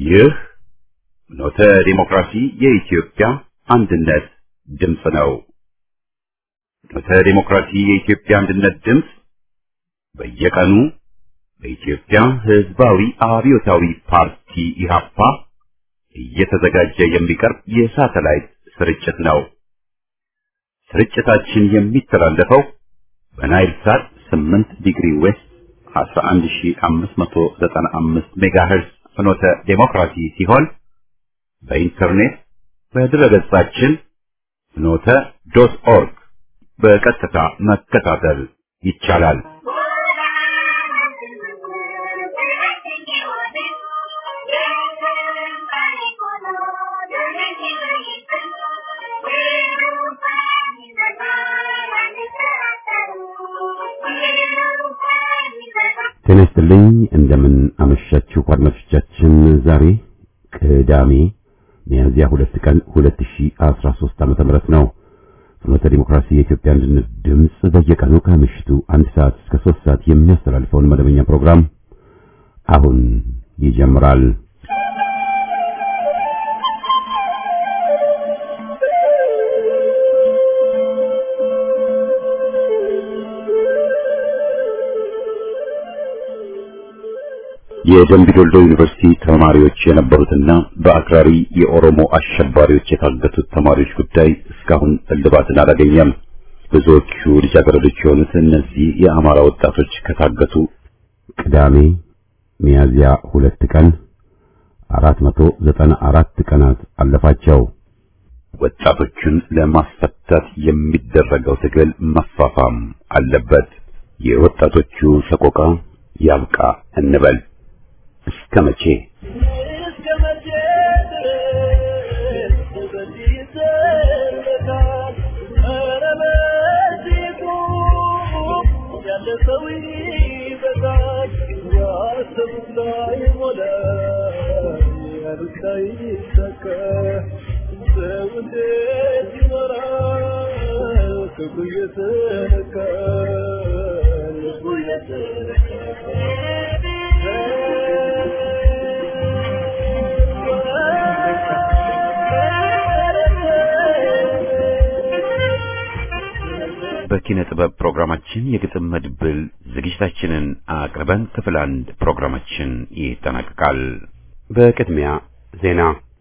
ይህ ኖተ ዲሞክራሲ የኢትዮጵያ አንድነት ድምፅ ነው። ኖተ ዲሞክራሲ የኢትዮጵያ አንድነት ድምፅ በየቀኑ በኢትዮጵያ ሕዝባዊ አብዮታዊ ፓርቲ ኢህአፓ እየተዘጋጀ የሚቀርብ የሳተላይት ስርጭት ነው። ስርጭታችን የሚተላለፈው በናይል ሳት 8 ዲግሪ ዌስት 11595 ሜጋሄርዝ ፍኖተ ዴሞክራሲ ሲሆን በኢንተርኔት በድረገጻችን ፍኖተ ዶት ኦርግ በቀጥታ መከታተል ይቻላል። ጤና ይስጥልኝ። እንደምን አመሻችሁ አድማጮቻችን። ዛሬ ቅዳሜ ሚያዝያ ሁለት ቀን 2013 ዓመተ ምህረት ነው። ፍኖተ ዲሞክራሲ የኢትዮጵያ አንድነት ድምፅ በየቀኑ ከምሽቱ አንድ ሰዓት እስከ ሶስት ሰዓት የሚያስተላልፈውን መደበኛ ፕሮግራም አሁን ይጀምራል። የደምቢ ዶልዶ ዩኒቨርሲቲ ተማሪዎች የነበሩትና በአክራሪ የኦሮሞ አሸባሪዎች የታገቱት ተማሪዎች ጉዳይ እስካሁን እልባትን አላገኘም። ብዙዎቹ ልጃገረዶች የሆኑት እነዚህ የአማራ ወጣቶች ከታገቱ ቅዳሜ ሚያዝያ ሁለት ቀን 494 ቀናት አለፋቸው። ወጣቶቹን ለማስፈታት የሚደረገው ትግል መፋፋም አለበት። የወጣቶቹ ሰቆቃ ያብቃ እንበል። እስከ መቼ በኪነ ጥበብ ፕሮግራማችን የግጥም መድብል ዝግጅታችንን አቅርበን ክፍል አንድ ፕሮግራማችን ይጠናቀቃል። በቅድሚያ ዜና።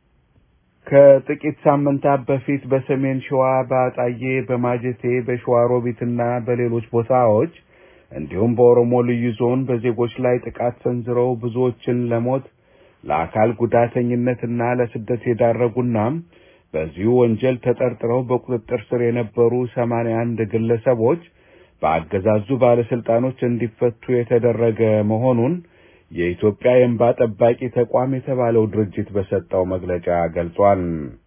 ከጥቂት ሳምንታት በፊት በሰሜን ሸዋ በአጣዬ፣ በማጀቴ፣ በሸዋሮቢትና በሌሎች ቦታዎች እንዲሁም በኦሮሞ ልዩ ዞን በዜጎች ላይ ጥቃት ሰንዝረው ብዙዎችን ለሞት ለአካል ጉዳተኝነትና ለስደት የዳረጉና በዚሁ ወንጀል ተጠርጥረው በቁጥጥር ስር የነበሩ ሰማንያ አንድ ግለሰቦች በአገዛዙ ባለስልጣኖች እንዲፈቱ የተደረገ መሆኑን የኢትዮጵያ የእንባ ጠባቂ ተቋም የተባለው ድርጅት በሰጠው መግለጫ ገልጿል።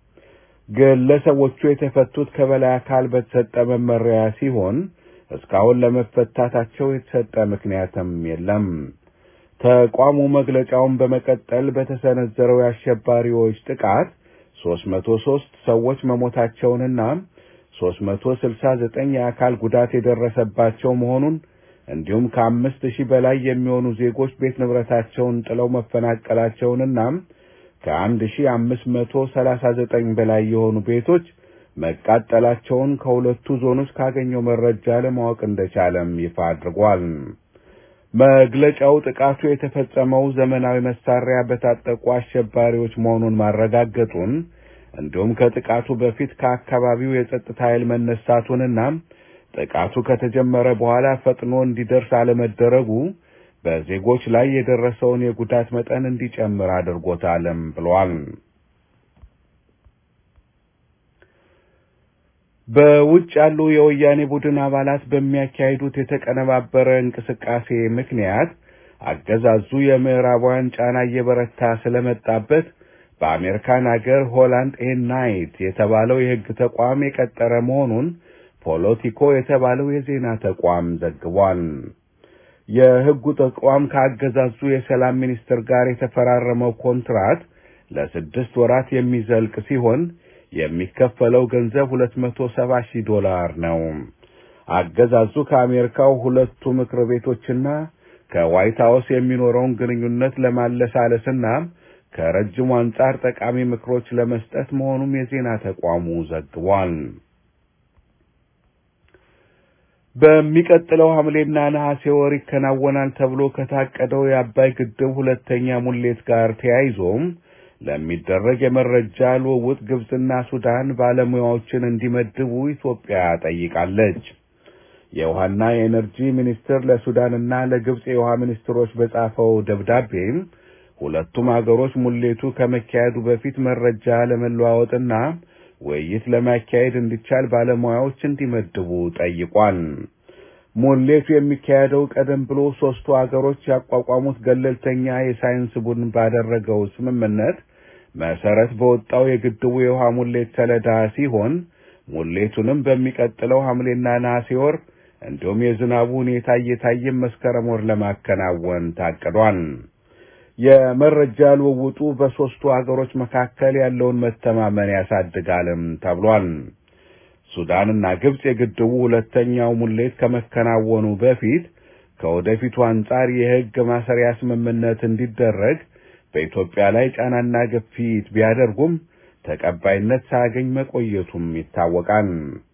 ግለሰቦቹ የተፈቱት ከበላይ አካል በተሰጠ መመሪያ ሲሆን እስካሁን ለመፈታታቸው የተሰጠ ምክንያትም የለም። ተቋሙ መግለጫውን በመቀጠል በተሰነዘረው የአሸባሪዎች ጥቃት ሶስት መቶ ሶስት ሰዎች መሞታቸውንና ሶስት መቶ ስልሳ ዘጠኝ የአካል ጉዳት የደረሰባቸው መሆኑን እንዲሁም ከአምስት ሺህ በላይ የሚሆኑ ዜጎች ቤት ንብረታቸውን ጥለው መፈናቀላቸውንና ከአንድ ሺህ አምስት መቶ ሰላሳ ዘጠኝ በላይ የሆኑ ቤቶች መቃጠላቸውን ከሁለቱ ዞኖች ካገኘው መረጃ ለማወቅ እንደቻለም ይፋ አድርጓል። መግለጫው ጥቃቱ የተፈጸመው ዘመናዊ መሳሪያ በታጠቁ አሸባሪዎች መሆኑን ማረጋገጡን እንዲሁም ከጥቃቱ በፊት ከአካባቢው የጸጥታ ኃይል መነሳቱንና ጥቃቱ ከተጀመረ በኋላ ፈጥኖ እንዲደርስ አለመደረጉ በዜጎች ላይ የደረሰውን የጉዳት መጠን እንዲጨምር አድርጎታልም ብሏል። በውጭ ያሉ የወያኔ ቡድን አባላት በሚያካሂዱት የተቀነባበረ እንቅስቃሴ ምክንያት አገዛዙ የምዕራባውያን ጫና እየበረታ ስለመጣበት በአሜሪካን አገር ሆላንድ ኤን ናይት የተባለው የሕግ ተቋም የቀጠረ መሆኑን ፖለቲኮ የተባለው የዜና ተቋም ዘግቧል። የሕጉ ተቋም ከአገዛዙ የሰላም ሚኒስትር ጋር የተፈራረመው ኮንትራት ለስድስት ወራት የሚዘልቅ ሲሆን የሚከፈለው ገንዘብ ሁለት መቶ ሰባ ሺህ ዶላር ነው። አገዛዙ ከአሜሪካው ሁለቱ ምክር ቤቶችና ከዋይት ሀውስ የሚኖረውን ግንኙነት ለማለሳለስና ከረጅሙ አንጻር ጠቃሚ ምክሮች ለመስጠት መሆኑም የዜና ተቋሙ ዘግቧል። በሚቀጥለው ሐምሌና ነሐሴ ወር ይከናወናል ተብሎ ከታቀደው የአባይ ግድብ ሁለተኛ ሙሌት ጋር ተያይዞም ለሚደረግ የመረጃ ልውውጥ ግብጽና ሱዳን ባለሙያዎችን እንዲመድቡ ኢትዮጵያ ጠይቃለች። የውሃና የኤነርጂ ሚኒስቴር ለሱዳንና ለግብጽ የውሃ ሚኒስትሮች በጻፈው ደብዳቤም ሁለቱም አገሮች ሙሌቱ ከመካሄዱ በፊት መረጃ ለመለዋወጥና ውይይት ለማካሄድ እንዲቻል ባለሙያዎች እንዲመድቡ ጠይቋል። ሙሌቱ የሚካሄደው ቀደም ብሎ ሶስቱ አገሮች ያቋቋሙት ገለልተኛ የሳይንስ ቡድን ባደረገው ስምምነት መሰረት በወጣው የግድቡ የውሃ ሙሌት ሰሌዳ ሲሆን ሙሌቱንም በሚቀጥለው ሐምሌና ነሐሴ ወር እንዲሁም የዝናቡ ሁኔታ እየታየም መስከረም ወር ለማከናወን ታቅዷል። የመረጃ ልውውጡ በሦስቱ አገሮች መካከል ያለውን መተማመን ያሳድጋልም ተብሏል። ሱዳንና ግብጽ የግድቡ ሁለተኛው ሙሌት ከመከናወኑ በፊት ከወደፊቱ አንጻር የሕግ ማሰሪያ ስምምነት እንዲደረግ በኢትዮጵያ ላይ ጫናና ግፊት ቢያደርጉም ተቀባይነት ሳያገኝ መቆየቱም ይታወቃል።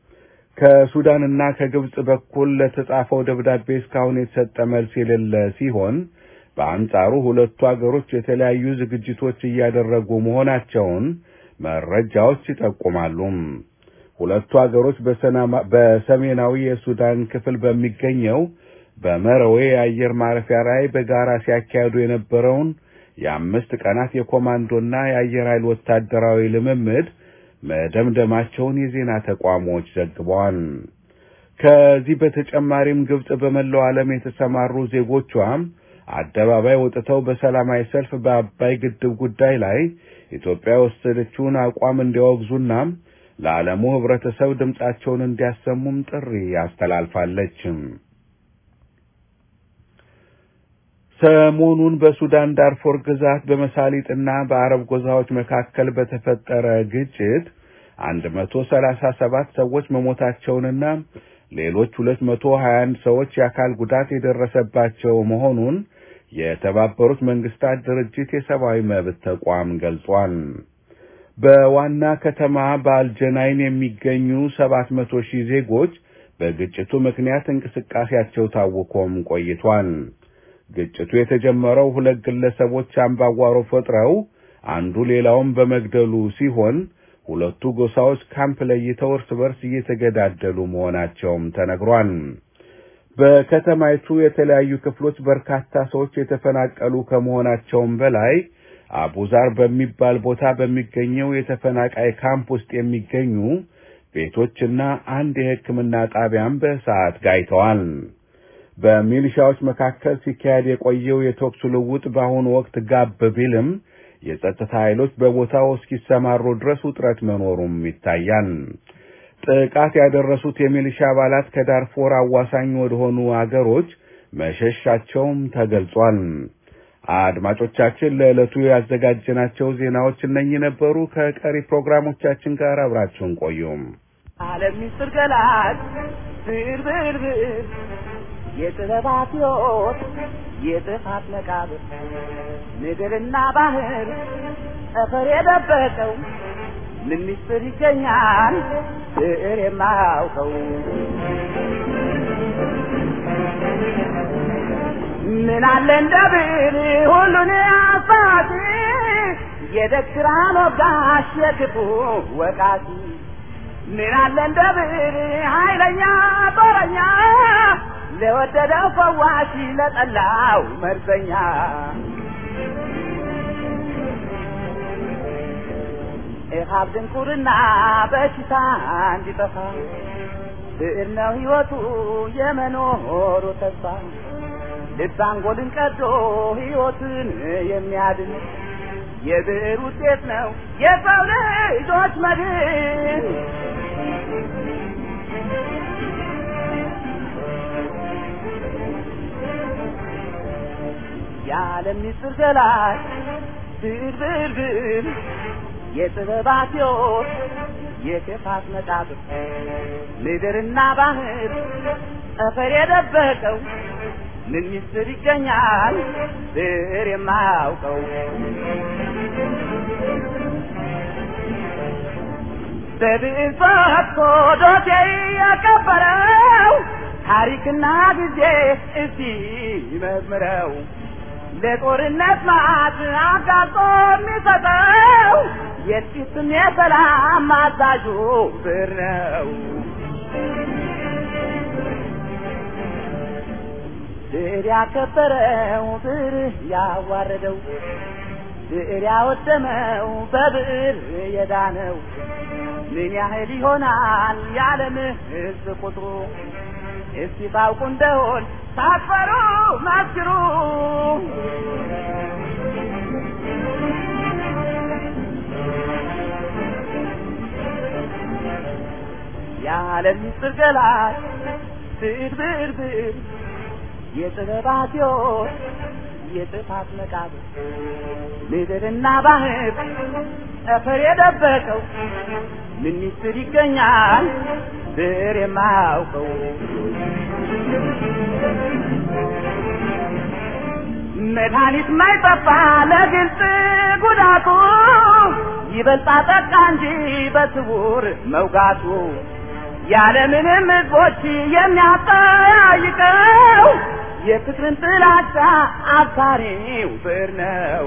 ከሱዳንና ከግብጽ በኩል ለተጻፈው ደብዳቤ እስካሁን የተሰጠ መልስ የሌለ ሲሆን በአንጻሩ ሁለቱ አገሮች የተለያዩ ዝግጅቶች እያደረጉ መሆናቸውን መረጃዎች ይጠቁማሉ። ሁለቱ አገሮች በሰሜናዊ የሱዳን ክፍል በሚገኘው በመረዌ የአየር ማረፊያ ላይ በጋራ ሲያካሂዱ የነበረውን የአምስት ቀናት የኮማንዶና የአየር ኃይል ወታደራዊ ልምምድ መደምደማቸውን የዜና ተቋሞች ዘግበዋል። ከዚህ በተጨማሪም ግብጽ በመላው ዓለም የተሰማሩ ዜጎቿም አደባባይ ወጥተው በሰላማዊ ሰልፍ በአባይ ግድብ ጉዳይ ላይ ኢትዮጵያ የወሰደችውን አቋም እንዲያወግዙና ለዓለሙ ሕብረተሰብ ድምጻቸውን እንዲያሰሙም ጥሪ አስተላልፋለች። ሰሞኑን በሱዳን ዳርፎር ግዛት በመሳሊጥና በአረብ ጎዛዎች መካከል በተፈጠረ ግጭት አንድ መቶ ሰላሳ ሰባት ሰዎች መሞታቸውንና ሌሎች ሁለት መቶ ሀያ አንድ ሰዎች የአካል ጉዳት የደረሰባቸው መሆኑን የተባበሩት መንግስታት ድርጅት የሰብአዊ መብት ተቋም ገልጿል። በዋና ከተማ በአልጀናይን የሚገኙ ሰባት መቶ ሺህ ዜጎች በግጭቱ ምክንያት እንቅስቃሴያቸው ታውኮም ቆይቷል። ግጭቱ የተጀመረው ሁለት ግለሰቦች አምባጓሮ ፈጥረው አንዱ ሌላውን በመግደሉ ሲሆን ሁለቱ ጎሳዎች ካምፕ ለይተው እርስ በርስ እየተገዳደሉ መሆናቸውም ተነግሯል። በከተማይቱ የተለያዩ ክፍሎች በርካታ ሰዎች የተፈናቀሉ ከመሆናቸውም በላይ አቡዛር በሚባል ቦታ በሚገኘው የተፈናቃይ ካምፕ ውስጥ የሚገኙ ቤቶችና አንድ የሕክምና ጣቢያም በእሳት ጋይተዋል። በሚሊሻዎች መካከል ሲካሄድ የቆየው የተኩስ ልውውጥ በአሁኑ ወቅት ጋብ ቢልም የጸጥታ ኃይሎች በቦታው እስኪሰማሩ ድረስ ውጥረት መኖሩም ይታያል። ጥቃት ያደረሱት የሚሊሻ አባላት ከዳርፎር አዋሳኝ ወደሆኑ አገሮች መሸሻቸውም ተገልጿል። አድማጮቻችን ለዕለቱ ያዘጋጀናቸው ዜናዎች እነኚህ ነበሩ። ከቀሪ ፕሮግራሞቻችን ጋር አብራችሁን ቆዩም። ዓለም ሚስጥር ገላጭ ብር ብር ብር የጥበባት ሕይወት የጥፋት መቃብር ምድርና ባህር ጠፈር የደበቀው ምን ሚስጥር ይገኛል ብዕር የማያውቀው ምን አለ እንደ ብዕር ሁሉን አባቲ የደግራን ወጋሽ የክፉ ወቃቲ ምን አለ እንደ ብዕር ኃይለኛ ጦረኛ ለወደደው ፈዋሽ ለጠላው መርዘኛ ኢሃብ ድንቁርና በሽታ እንዲጠፋ ብዕር ነው ሕይወቱ የመኖሩ ተስፋ ልብ አንጎልን ቀዶ ሕይወትን የሚያድን የብዕር ውጤት ነው የሰው ልጆች መድን። የዓለም ምስጢር ገላጭ ብዕር ብዕር ብዕር የጥበባት ሕይወት የክፋት መቃብር ምድርና ባህር ጠፈር የደበቀው ምን ሚስጥር ይገኛል ብር የማያውቀው በብዕር ፈትቶ ዶሴ ያከበረው ታሪክና ጊዜ እስቲ ይመርምረው ለጦርነት ማት አጋጦ የሚሰጠው የጥቂትም የሰላም አዛዡ ብር ነው። ብር ያከበረው ብር ያዋረደው ብዕር ያወደመው በብዕር የዳነው ምን ያህል ይሆናል የዓለም ሕዝብ ቁጥሩ? እስቲ ታውቁ እንደሆን ሳትፈሩ መስክሩ። የዓለም ምስጢር ገላጭ ብዕር ብዕር ብዕር የጥበባት ሕይወት የጥፋት መቃብር ምድርና ባህር ጠፈር የደበቀው ምን ሚስጥር ይገኛል ብዕር የማያውቀው መድኃኒት ማይጠፋ ለግልጽ ጉዳቱ ይበልጣ ጠቃ እንጂ በስውር መውጋቱ ያለምንም ሕዝቦች የሚያጠያይቀው የፍቅርን ጥላቻ አባሪው ብዕር ነው።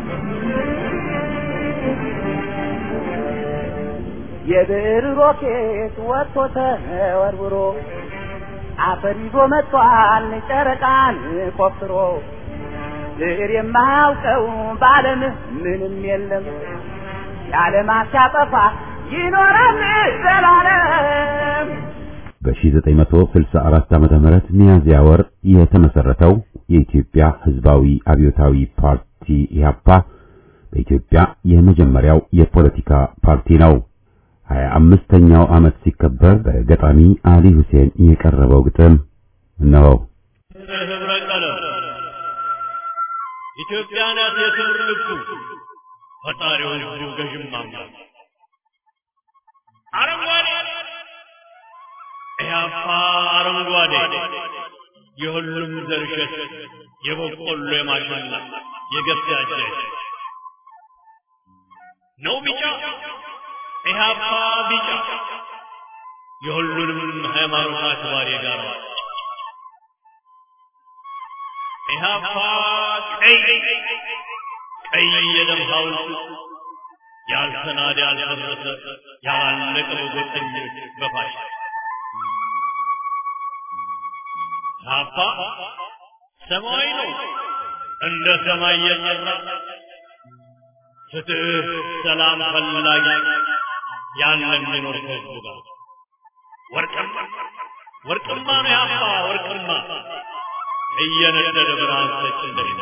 የብዕር ሮኬት ወጥቶ ተወርውሮ አፈር ይዞ መጥቷል ጨረቃን ቆፍሮ ብዕር የማያውቀው በዓለም ምንም የለም የዓለማት ሲያጠፋ ይኖራል ዘላለም። በ1964 ዓመተ ምህረት ሚያዝያ ወር የተመሰረተው የኢትዮጵያ ሕዝባዊ አብዮታዊ ፓርቲ ኢህአፓ በኢትዮጵያ የመጀመሪያው የፖለቲካ ፓርቲ ነው። ሀያ አምስተኛው ዓመት ሲከበር በገጣሚ አሊ ሁሴን የቀረበው ግጥም እነሆ። ህብረ ቀለም ኢትዮጵያ ናት የክብር ልብሱ ፈጣሪው ህዝቡ ገዥም አምላክ አረንጓዴ ኢህአፓ አረንጓዴ የሁሉም ዘርሸት የበቆሎ የማሽላ የገብስ ያጀ ነው ቢጫ ኢህአፓ ቢጫ የሁሉንም ሃይማኖት አክባሪ ጋር ኢህአፓ ቀይ ቀይ የደም ሐውልት ያልተናደ ያልፈረሰ ያላለቀ በጎጠኞች በፋሽ ኢህአፓ ሰማያዊ ነው እንደ ሰማይ የጠራ ፍትህ ሰላም ፈላጊ ያንን የሚኖር ከህዝቡ ጋር ወርቅማ ወርቅማ ነው ያባ ወርቅማ እየነደደ ብርሃን ሰጭ እንደሌለ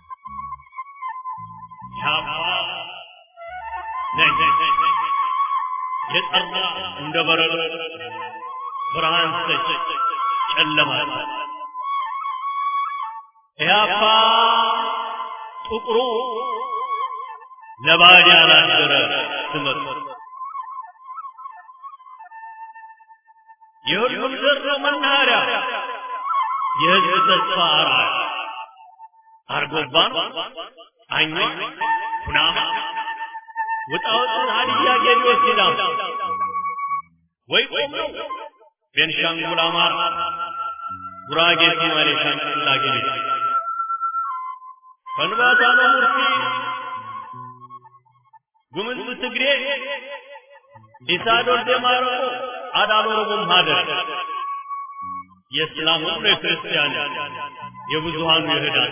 ያባ ነኝ የጠራ እንደ በረዶ ብርሃን ሰጭ ጨለማ ያባ ጥቁሩ ለባዕድ ያላደረ ስመት የሁሉም ዘር ነው መናኸሪያ የህዝብ ተስፋ አርአያ አርጎባን አኛ ኩናማ ውጣውጥን ሀዲያ ጌዲዮ ሲዳም ወይ ቆም ነው ቤንሻንጉል አማራ ጉራጌ ሶማሌ ሻንቅላ ጌዴ ከንባታ ነው ሙርሲ ጉምዝ ትግሬ ኢሳዶር ደማረቆ አዳል ኦሮሞም ሀደር የእስላም ሁሉ የክርስቲያን የብዙሃኑ የህዳት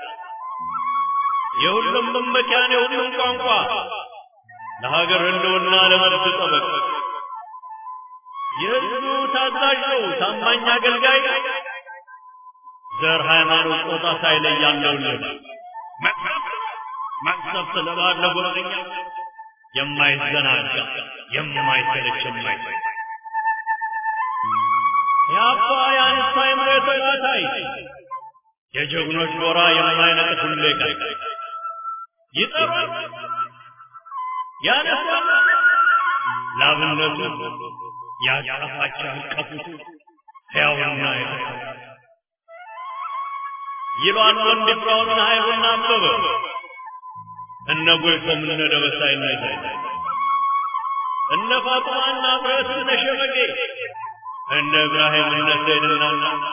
የሁሉም መመኪያን የሁሉም ቋንቋ ለሀገር ህልውና ለመብት ጠበቅ የህዝቡ ታዛዥ ነው ታማኝ አገልጋይ ዘር ሃይማኖት ጾታ ሳይለይ ያለውልን መቅሰፍት ለባድ ለጎረኛ የማይዘናጋ የማይሰለች የማይሰለች የአባ የአንስታ የምሬት ተባታይ የጀግኖች ኖራ የማይነቅት ሁሌ ቀን ይጠራል ያነሳል ላብነቱ ያጫፋች ያልቀፉት ሕያውና የተሰራ ይሏል ወንድ ፍራውና ኃይሉና አበበ እነ ጎይቶም እነ ደበሳይና ይታይ እነ ፋጡማና ብረት እነ ሸመጌ እነ እብራሂም እነ ሰይድና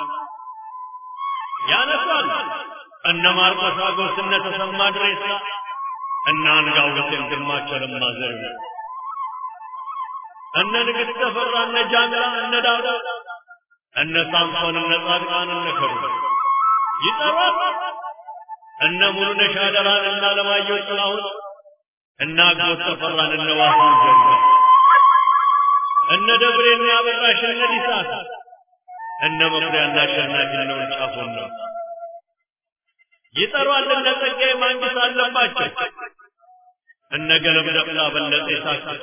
ያነሷል እነ ማርቆስ አጎስ እነ ተሰማ ድሬሳ እነ አንጋው ሁሴን ግርማቸው ለማ ዘሪሁን እነ ንግሥት ተፈራ እነ ጃንላ እነ ዳውዳ እነ ሳምሶን እነ ጻድቃን እነ ከሩ ይጠሯል እነ ሙሉነሽ አደራን እነ አለማየሁ ጥላሁን እነ አጎት ተፈራን እነ ዋሳን ዘንጋ እነ ደብሬና አበራሽ እነ ዲሳት እነ መኩሪያና አሸናፊ እነ ውልጫፎን ነው ይጠሯል እነ ጸጋዬ ማንግስት አለባቸው እነ ገለም ደብላ በለጠ የሳክቶ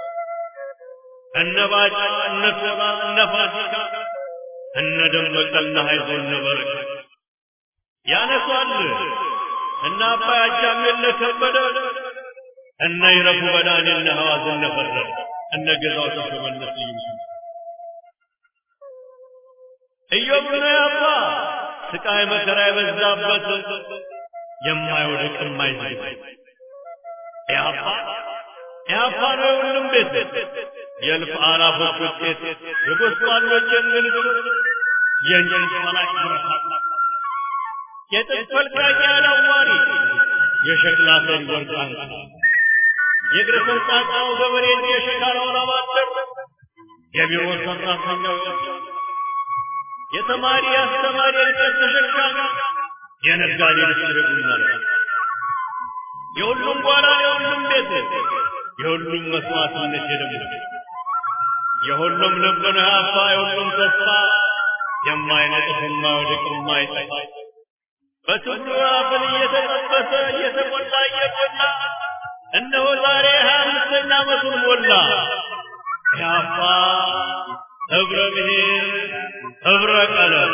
እነ ባጫ እነ ሶራ እነ ፋሲካ እነ ደመቀና ሀይዞ እነ በረከት ያነሷል እነ አባይ አጃሜለ ከበደ እነ ይረፉ በዳኔ እነ ሐዋዝ እነ ፈረደ እነ ገዛው ተሾመነት ይምሱ ኢዮብ ነው ያባ ስቃይ መከራ የበዛበት የማይወድቅ የማይዝግ ያባ ያባ ነው የሁሉም ቤት የእልፍ አላፎች ውጤት የጎስቋሎች የእንግልት የእንጀት መላክ ብርሃን የጥጥ ፈልቃቂ አላዋሪ የሸክላ ሰሪ ወርቃን የእግረ ፈንጣጣው ገበሬ የሸካራው ላባደር የቢሮ ሰራተኛው የተማሪ አስተማሪ እንጨት ተሸካሚ የነጋዴ ልስርጉና የሁሉም ጓዳ የሁሉም ቤት የሁሉም መስዋዕትነት የደሙ የሁሉም ልብ ነው ያፋ የሁሉም ተስፋ የማይነጥፍ የማይወድቅ የማይጠፋ በትግሉ አፍን እየተጠበሰ እየተቆላ እየቆላ እነሆ ዛሬ ሀያ አምስተኛ ዓመቱን ሞላ ያፋ ህብረ ብሔር ህብረ ቀለም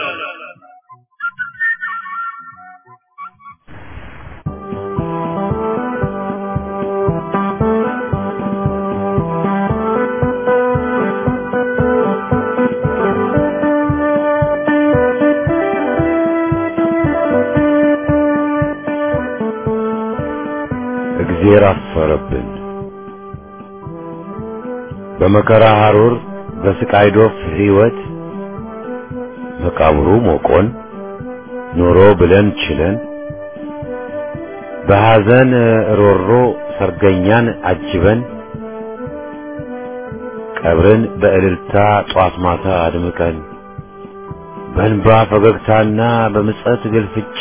እግዜር አፈረብን። በመከራ ሐሩር በስቃይ ዶፍ ሕይወት መቃብሩ ሞቆን ኑሮ ብለን ችለን በሐዘን ሮሮ ሰርገኛን አጅበን ቀብርን በእልልታ ጧት ማታ አድምቀን በእንባ ፈገግታና በምጸት ግልፍጫ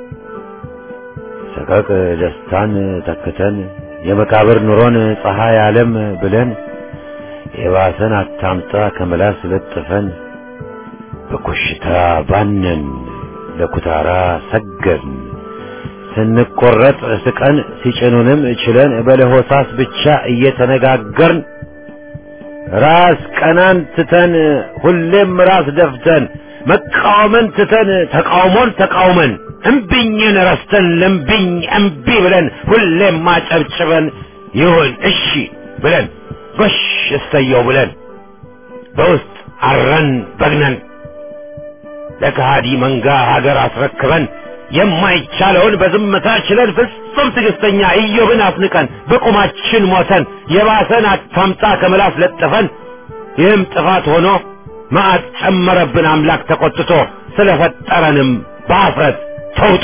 ሰቀቅ ደስታን ተክተን የመቃብር ኑሮን ፀሐይ ዓለም ብለን የባሰን አታምጣ ከመላስ ለጥፈን በኮሽታ ባነን ለኩታራ ሰገድን ስንቆረጥ ስቀን ሲጭኑንም ችለን በለሆሳስ ብቻ እየተነጋገርን ራስ ቀናን ትተን ሁሌም ራስ ደፍተን መቃወምን ትተን ተቃውሞን ተቃውመን እምቢኝን ረስተን ለምቢኝ እምቢ ብለን ሁሌም ማጨብጭበን ይሁን እሺ ብለን ጎሽ እሰየው ብለን በውስጥ አረን በግነን ለከሃዲ መንጋ ሀገር አስረክበን የማይቻለውን በዝምታ ችለን ፍጹም ትዕግስተኛ ኢዮብን አስንቀን በቁማችን ሞተን የባሰን አታምጣ ከምላስ ለጥፈን ይህም ጥፋት ሆኖ መዓት ጨመረብን አምላክ ተቆጥቶ ስለፈጠረንም በአፍረት ተውጦ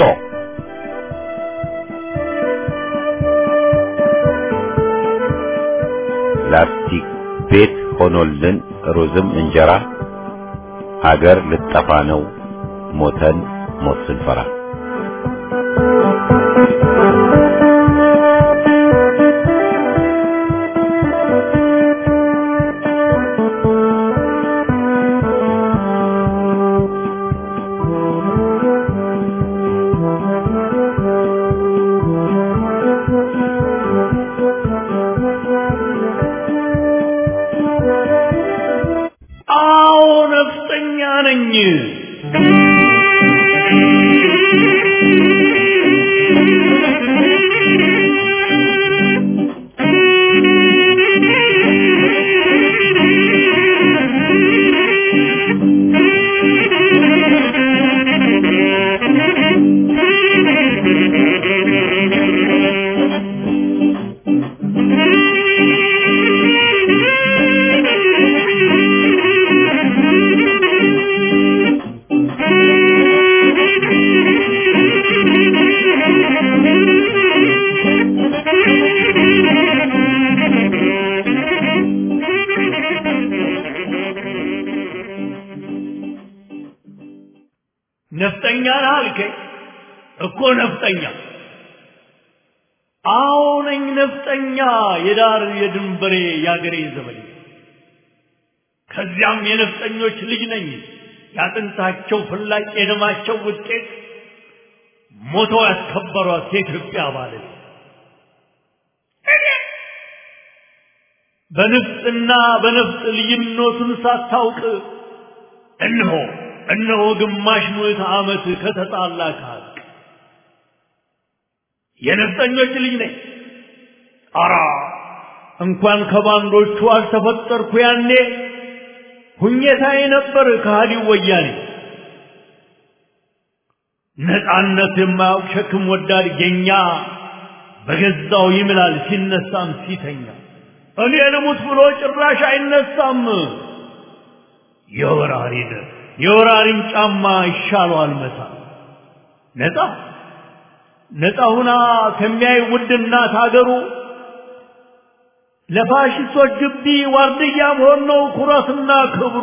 ላስቲክ ቤት ሆኖልን ሩዝም እንጀራ አገር ልጠፋ ነው ሞተን ሞት ስንፈራ አዎ ነፍጠኛ ነኝ ነፍጠኛ ነህ አልከኝ እኮ ነፍጠኛ አዎ ነኝ ነፍጠኛ የዳር የድንበሬ የአገሬ ዘበኛ ከዚያም የነፍጠኞች ልጅ ነኝ ያጥንታቸው ፍላጭ የደማቸው ውጤት ሞተው ያስከበሯት የኢትዮጵያ ባለቤት በንፍጥና በነፍጥ ልዩነቱን ሳታውቅ እነሆ እነሆ ግማሽ ምዕተ ዓመት ከተጣላ ከሀቅ የነፍጠኞች ልጅ ነኝ። አራ እንኳን ከባንዶቹ አልተፈጠርኩ ያኔ ሁኘታዬ ነበር ከሃዲው ወያኔ። ነፃነት የማያውቅ ሸክም ወዳድ ጌኛ በገዛው ይምላል ሲነሳም ሲተኛ እኔ ልሙት ብሎ ጭራሽ አይነሳም። የወራሪን የወራሪን ጫማ ይሻለዋል መታ ነፃ ነፃ ሁና ከሚያይ ውድ እናት አገሩ ለፋሽስቶች ግቢ ዋርድያ መሆን ነው ኩራትና ክብሩ።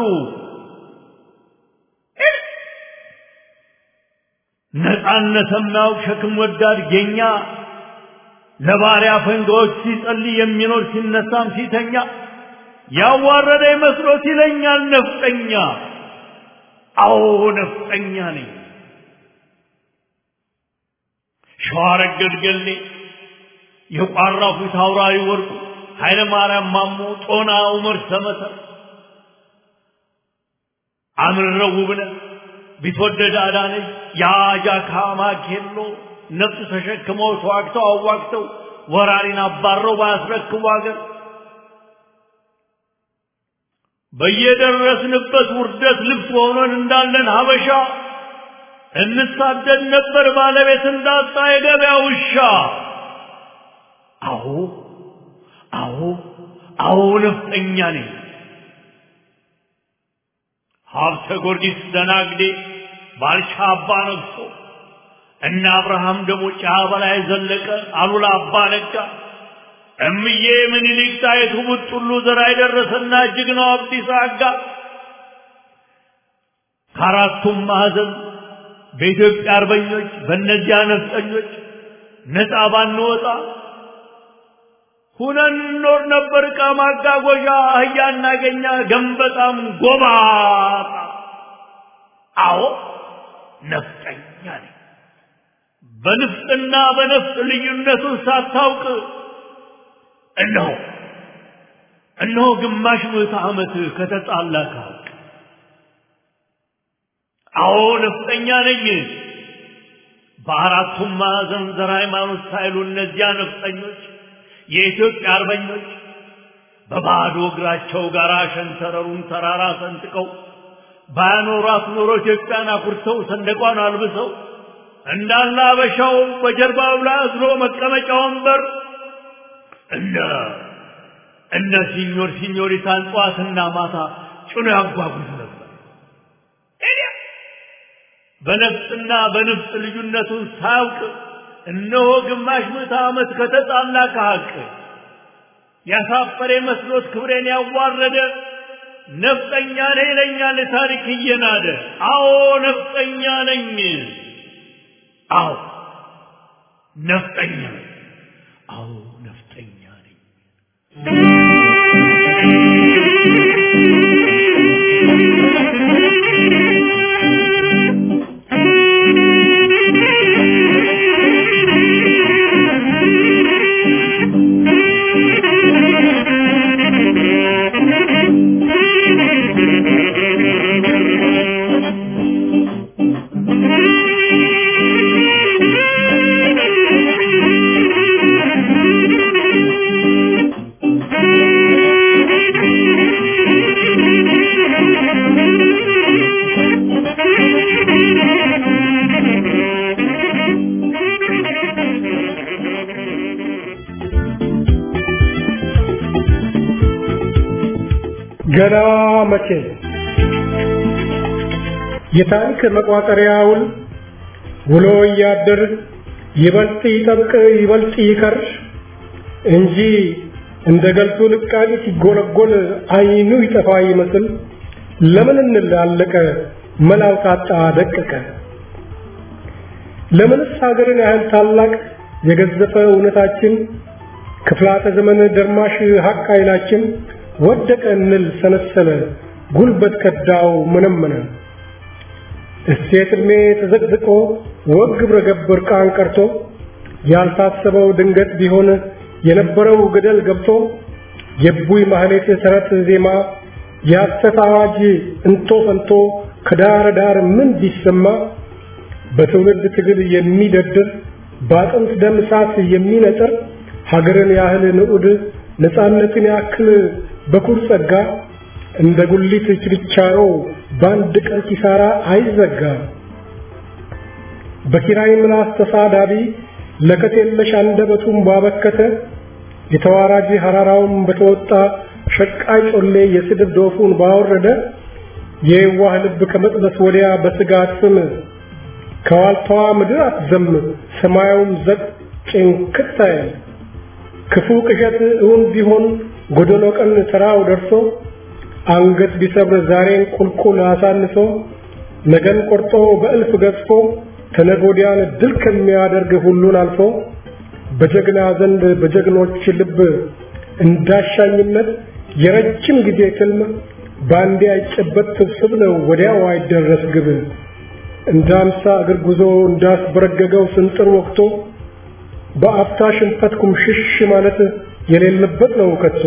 ነፃነት የማያውቅ ሸክም ወዳድ ጌኛ ለባሪያ ፈንጋዎች ሲጸልይ የሚኖር ሲነሳም ሲተኛ ያዋረደ መስሎት ይለኛል ነፍጠኛ። አዎ ነፍጠኛ ነኝ። ሸዋረገድ ገሌ የቋራው ፊት አውራሪ ወርቁ ኃይለ ማርያም ማሞ ጦና ዑመር ሰመተር አምርረው ውብነህ ቢትወደድ አዳነች የአጃካ ማኬሎ ነፍስ ተሸክመው ተዋግተው አዋግተው ወራሪን አባረው ባያስረክቡ አገር በየደረስንበት ውርደት ልብስ ሆነን እንዳለን ሀበሻ እንሳደድ ነበር ባለቤት እንዳጣ የገበያ ውሻ። አዎ አዎ አዎ ነፍጠኛ ነኝ። ሀብተ ጊዮርጊስ ደናግዴ ባልቻ አባ ነግሶ እነ አብርሃም ደግሞ ጫ በላይ ዘለቀ አሉላ አባ ነጋ እምዬ ምኒልክ ጣይቱ ቡጥሉ ዘራ የደረሰና ጀግናው አብዲሳ አጋ ከአራቱም ማዕዘን በኢትዮጵያ አርበኞች በእነዚያ ነፍጠኞች ነፃ ባንወጣ ሁነን እንኖር ነበር። ዕቃ ማጓጓዣ አህያ እናገኛ ገንበጣም ጎባጣ። አዎ ነፍጠኛ ነኝ። በንፍጥና በነፍጥ ልዩነቱን ሳታውቅ እነሆ እነሆ ግማሽ ምዕተ ዓመት ከተጣላ ከሀቅ አዎ ነፍጠኛ ነኝ። በአራቱም ማዕዘን ዘር ሃይማኖት ሳይሉ እነዚያ ነፍጠኞች የኢትዮጵያ አርበኞች በባዶ እግራቸው ጋራ ሸንተረሩን ተራራ ሰንጥቀው ባያኖሯት ኖሮ ኢትዮጵያን አኩርተው ሰንደቋን አልብሰው እንዳለ አበሻው በጀርባው ላይ አዝሎ መቀመጫ ወንበር እነ እነ ሲኞር ሲኞሪታን ጠዋትና ማታ ጭኖ ያጓጉዝ ነበር። በነፍጥና በንፍጥ ልዩነቱን ሳያውቅ እነሆ ግማሽ ምዕተ ዓመት ከተጣላ ከሀቅ ያሳፈረ መስሎት ክብሬን ያዋረደ ነፍጠኛ ነኝ ይለኛል ታሪክ እየናደ። አዎ ነፍጠኛ ነኝ። አዎ ነፍጠኛ ነኝ። አዎ ነፍጠኛ ነኝ። ገና መቼ የታሪክ መቋጠሪያውን ውሎ እያደር ይበልጥ ይጠብቅ ይበልጥ ይከር እንጂ እንደ ገልቱ ልቃቂ ሲጎለጎል አይኑ ይጠፋ ይመስል ለምን እንላለቀ መላው ታጣ ደቀቀ ለምንስ ሀገርን ያህል ታላቅ የገዘፈ እውነታችን ክፍላተ ዘመን ደርማሽ ሀቅ ኃይላችን ወደቀ እንል ሰነሰለ ጉልበት ከዳው መነመነ እሴት ዕድሜ ተዘቅዝቆ ወግ ግብረ ገብ እርቃን ቀርቶ ያልታሰበው ድንገት ቢሆን የነበረው ገደል ገብቶ የቡይ ማህሌት ተረት ዜማ የሐሰት አዋጅ እንቶ ፈንቶ ከዳር ዳር ምን ቢሰማ በትውልድ ትግል የሚደድር በአጥንት ደም እሳት የሚነጥር ሀገርን ያህል ንዑድ ነፃነትን ያክል በኩር ጸጋ እንደ ጉሊት ችርቻሮ በአንድ ቀን ኪሳራ አይዘጋ። በኪራይ ምላስ ተሳዳቢ ለከት የለሽ አንደበቱን ባበከተ የተዋራጅ ሐራራውን በተወጣ ሸቃይ ጮሌ የስድብ ዶፉን ባወረደ የዋህ ልብ ከመጥበስ ወዲያ በስጋት ስም ከዋልታዋ ምድር አትዘም ሰማያውም ዘቅ ጭንክት አይል ክፉ ቅዠት እውን ቢሆን ጎደሎ ቀን ተራው ደርሶ አንገት ቢሰብር ዛሬን ቁልቁል አሳንሶ ነገን ቆርጦ በእልፍ ገዝፎ ተነጎዲያን ድል ከሚያደርግ ሁሉን አልፎ በጀግና ዘንድ በጀግኖች ልብ እንዳሻኝነት የረጅም ጊዜ ትልም ባንዴ አይጨበጥ ስብስብ ነው ወዲያው አይደረስ ግብ እንደ አምሳ እግር ጉዞ እንዳስበረገገው ስንጥር ወቅቶ በአፍታ ሽንፈት ኩምሽሽ ማለት የሌለበት ነው ከቶ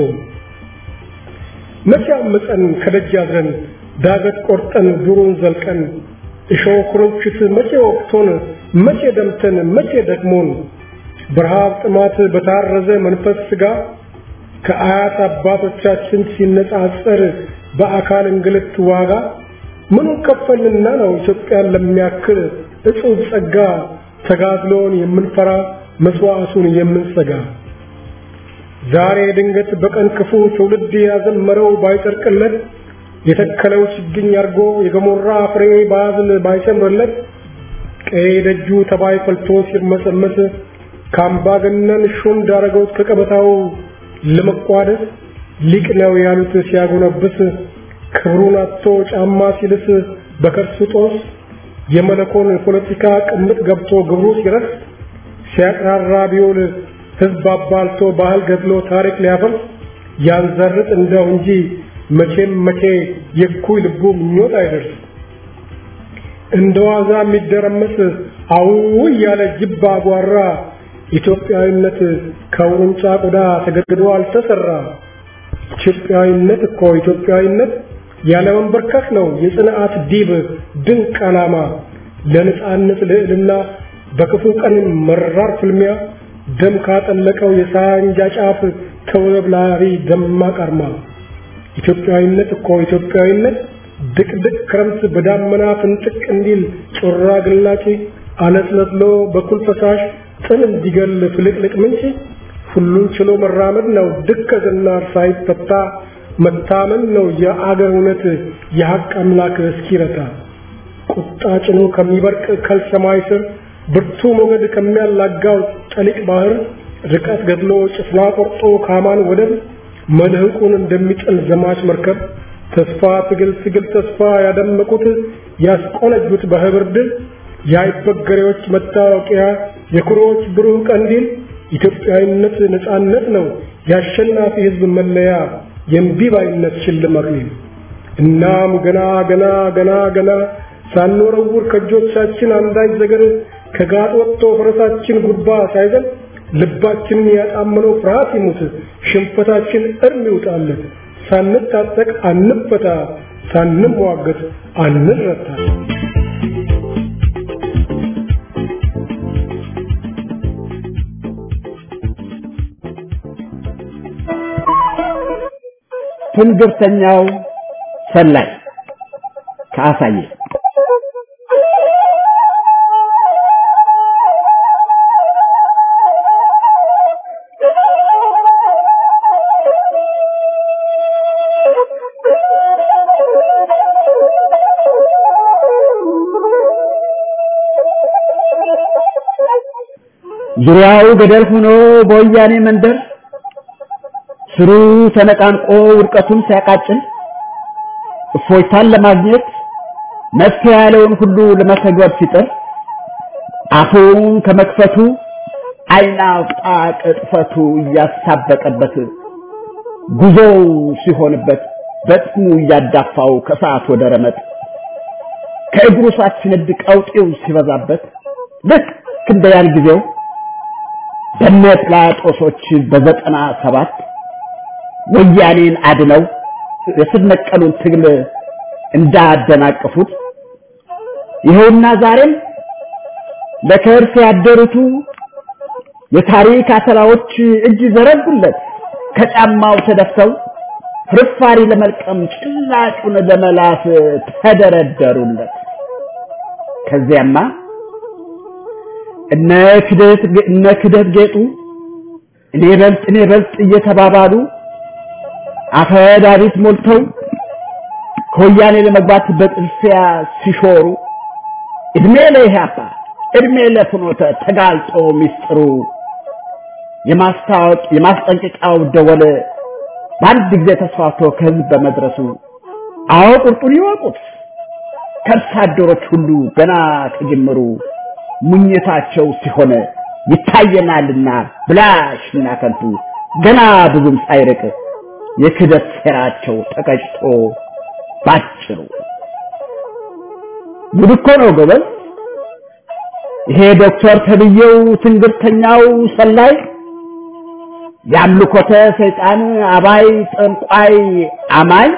መቼ አምፀን ከደጅ አድረን ዳገት ቆርጠን ዱሩን ዘልቀን እሾህ ኩርንችት መቼ ወቅቶን መቼ ደምተን መቼ ደክሞን በረሃብ ጥማት በታረዘ መንፈስ ስጋ ከአያት አባቶቻችን ሲነጻጸር በአካል እንግልት ዋጋ ምኑ ከፈልንና ነው ኢትዮጵያን ለሚያክል እጹብ ጸጋ ተጋድሎን የምንፈራ መስዋዕቱን የምንሰጋ ዛሬ ድንገት በቀን ክፉ ትውልድ ያዘመረው ባይጸድቅለት የተከለው ችግኝ አርጎ የገሞራ ፍሬ ባዝል ባይሰምርለት ቀይ ደጁ ተባይ ፈልቶ ሲርመሰመስ ከአምባገነን ሹም ዳረገውት ከቀበታው ለመቋደስ ሊቅ ነው ያሉት ሲያጎነብስ ክብሩን አጥቶ ጫማ ሲልስ በከርሱ ጦስ የመለኮን ፖለቲካ ቅምጥ ገብቶ ግብሩ ሲረስ ሲያቅራራ ቢውል ህዝብ አባልቶ ባህል ገድሎ ታሪክ ሊያፈርስ ያንዘርጥ እንደው እንጂ መቼም መቼ የኩይ ልቡ ምኞት አይደርስ እንደ ዋዛ የሚደረመስ አው እያለ ጅብ አጓራ ኢትዮጵያዊነት ከውርንጫ ቆዳ ተገድዶ አልተሰራ ኢትዮጵያዊነት እኮ ኢትዮጵያዊነት ያለ መንበርከክ ነው የጽንዓት ዲብ ድንቅ ዓላማ ለነጻነት ልዕልና በክፉ ቀን መራር ፍልሚያ ደም ካጠለቀው የሳንጃ ጫፍ ተውለብላሪ ደማቅ አርማ ኢትዮጵያዊነት እኮ ኢትዮጵያዊነት ድቅድቅ ክረምት በዳመና ፍንጥቅ እንዲል ጮራ ግላጭ አለስለስሎ በኩል ፈሳሽ ጥል እንዲገል ፍልቅልቅ ምንጭ ሁሉን ችሎ መራመድ ነው ድከትና ሳይፈታ መታመን ነው የአገር እውነት የሐቅ አምላክ እስኪረታ ቁጣ ጭኖ ከሚበርቅ ከልሰማይ ስር ብርቱ ሞገድ ከሚያላጋው ጠሊቅ ባህር ርቀት ገድሎ ጭፍና ቆርጦ ካማን ወደብ መልህቁን እንደሚጥል ዘማች መርከብ ተስፋ ትግል ትግል ተስፋ ያደመቁት ያስቆነጁት በህብር ድል የአይበገሬዎች መታወቂያ የኩሮዎች ብሩህ ቀንዲል ኢትዮጵያዊነት ነጻነት ነው የአሸናፊ ህዝብ መለያ የእምቢባይነት ሽልማት እናም ገና ገና ገና ገና ሳንወረውር ከእጆቻችን አንዳች ዘገር ከጋጥ ወጥቶ ፈረሳችን ጉባ ሳይዘል ልባችንን ያጣመነው ፍርሃት ይሙት ሽንፈታችን እርም ይውጣለት ሳንታጠቅ አንፈታ ሳንሟገት አንረታ ትንግርተኛው ሰላይ ከአሳየ ዙሪያው ገደል ሆኖ በወያኔ መንደር ስሩ ተነቃንቆ ውድቀቱን ሲያቃጭል እፎይታን ለማግኘት መፍትሄ ያለውን ሁሉ ለመተግበር ሲጥር አፉን ከመክፈቱ አይናውጣ ቅጥፈቱ እያሳበቀበት ጉዞው ሲሆንበት በጥሙ እያዳፋው ከሰዓት ወደ ረመጥ ከእግሩ ሳትነድ ቀውጤው ሲበዛበት ልክ እንደ ያን ጊዜው በነ ጲላጦሶች በዘጠና ሰባት ወያኔን አድነው የስር ነቀሉን ትግል እንዳደናቀፉት ይኸውና ዛሬም ለከርስ ያደሩቱ የታሪክ አተላዎች እጅ ዘረጉለት ከጫማው ተደፍተው ፍርፋሪ ለመልቀም ጭላጩን ለመላስ ተደረደሩለት። ከዚያማ እነ ክደት እነ ክደት ጌጡ እኔ በልጥ እኔ በልጥ እየተባባሉ አፈ ዳዊት ሞልተው ከወያኔ ለመግባት በጥልፊያ ሲሾሩ እድሜ ለኢህአፓ እድሜ ለፍኖተ ተጋልጦ ሚስጥሩ የማስታወቅ የማስጠንቀቂያው ደወል በአንድ ጊዜ ተስፋፍቶ ከህዝብ በመድረሱ አዎ ቁርጡን ይወቁት ከርሳ አደሮች ሁሉ ገና ከጅምሩ ሙኝታቸው ሲሆን ይታየናልና ብላሽና ከንቱ ገና ብዙም ሳይርቅ የክደት ሴራቸው ተቀጭቶ ባጭሩ ጉድ እኮ ነው ጎበዝ። ይሄ ዶክተር ተብዬው ትንግርተኛው ሰላይ የአምልኮተ ሰይጣን አባይ ጠንቋይ አማኝ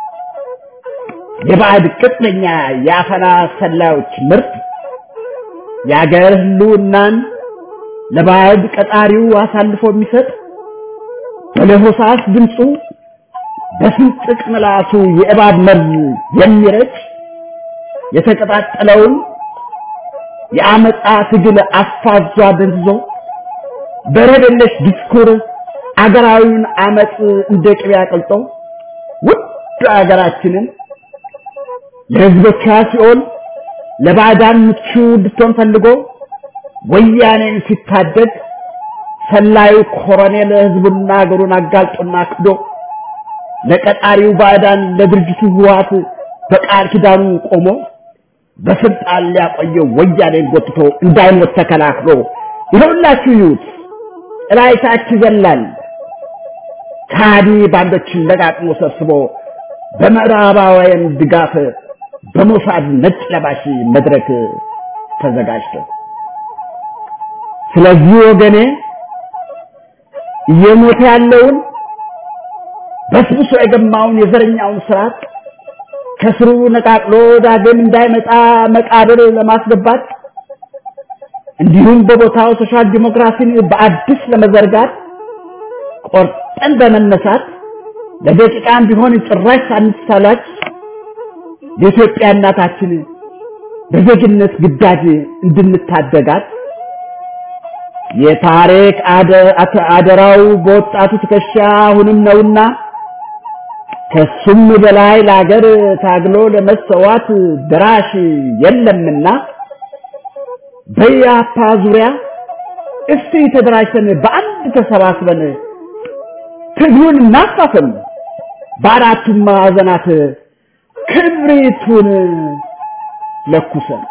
የባዕድ ቅጥነኛ የአፈና ሰላዮች ምርት የአገር ህልውናን ለባዕድ ቀጣሪው አሳልፎ የሚሰጥ በለሆሳስ ድምፁ በስንጥቅ ምላሱ የእባብ መርዝ የሚረጭ የተቀጣጠለውን የአመፃ ትግል አፋዟ ደንዝዞ በረደለሽ ዲስኩር አገራዊውን አመፅ እንደ ቅቤ አቅልጦ ውድ አገራችንን ለህዝቦቿ ሲኦል ለባዕዳን ምቹ እንድትሆን ፈልጎ ወያኔን ሲታደግ ሰላዩ ኮሎኔል ህዝቡና አገሩን አጋልጦና ክዶ ለቀጣሪው ባዕዳን ለድርጅቱ ህወሓት በቃል ኪዳኑ ቆሞ በስልጣን ሊያቆየው ወያኔን ጎትቶ እንዳይሞት ተከላክሎ ይኸውላችሁ ይዩት ጥላይታች ይዘላል ካዲ ባንዶችን ለቃቅሞ ሰብስቦ በምዕራባውያን ድጋፍ በሞሳድ ነጭ ለባሽ መድረክ ተዘጋጅቶ ስለዚህ ወገኔ እየሞተ ያለውን በስብሶ የገማውን የዘረኛውን ስርዓት ከስሩ ነቃቅሎ ዳግም እንዳይመጣ መቃብር ለማስገባት እንዲሁም በቦታው ሶሻል ዲሞክራሲን በአዲስ ለመዘርጋት ቆርጠን በመነሳት ለደቂቃም ቢሆን ጭራሽ ሳንሳላች የኢትዮጵያ እናታችን በዜግነት ግዳጅ እንድንታደጋት የታሪክ አደራው በወጣቱ ትከሻ አሁንም ነውና ከሱም በላይ ለአገር ታግሎ ለመሰዋት ድራሽ የለምና በያፓ ዙሪያ እስቲ ተደራጅተን በአንድ ተሰባስበን ትግሉን እናፋፍም፣ በአራቱም ማዕዘናት ክብሪቱን ለኩሰን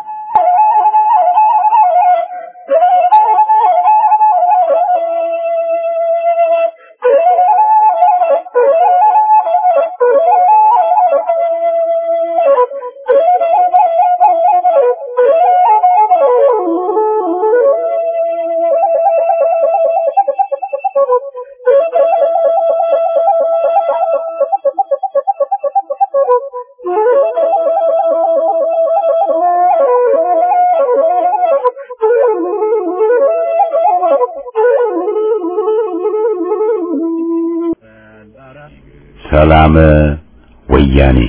ሰላም ወያኔ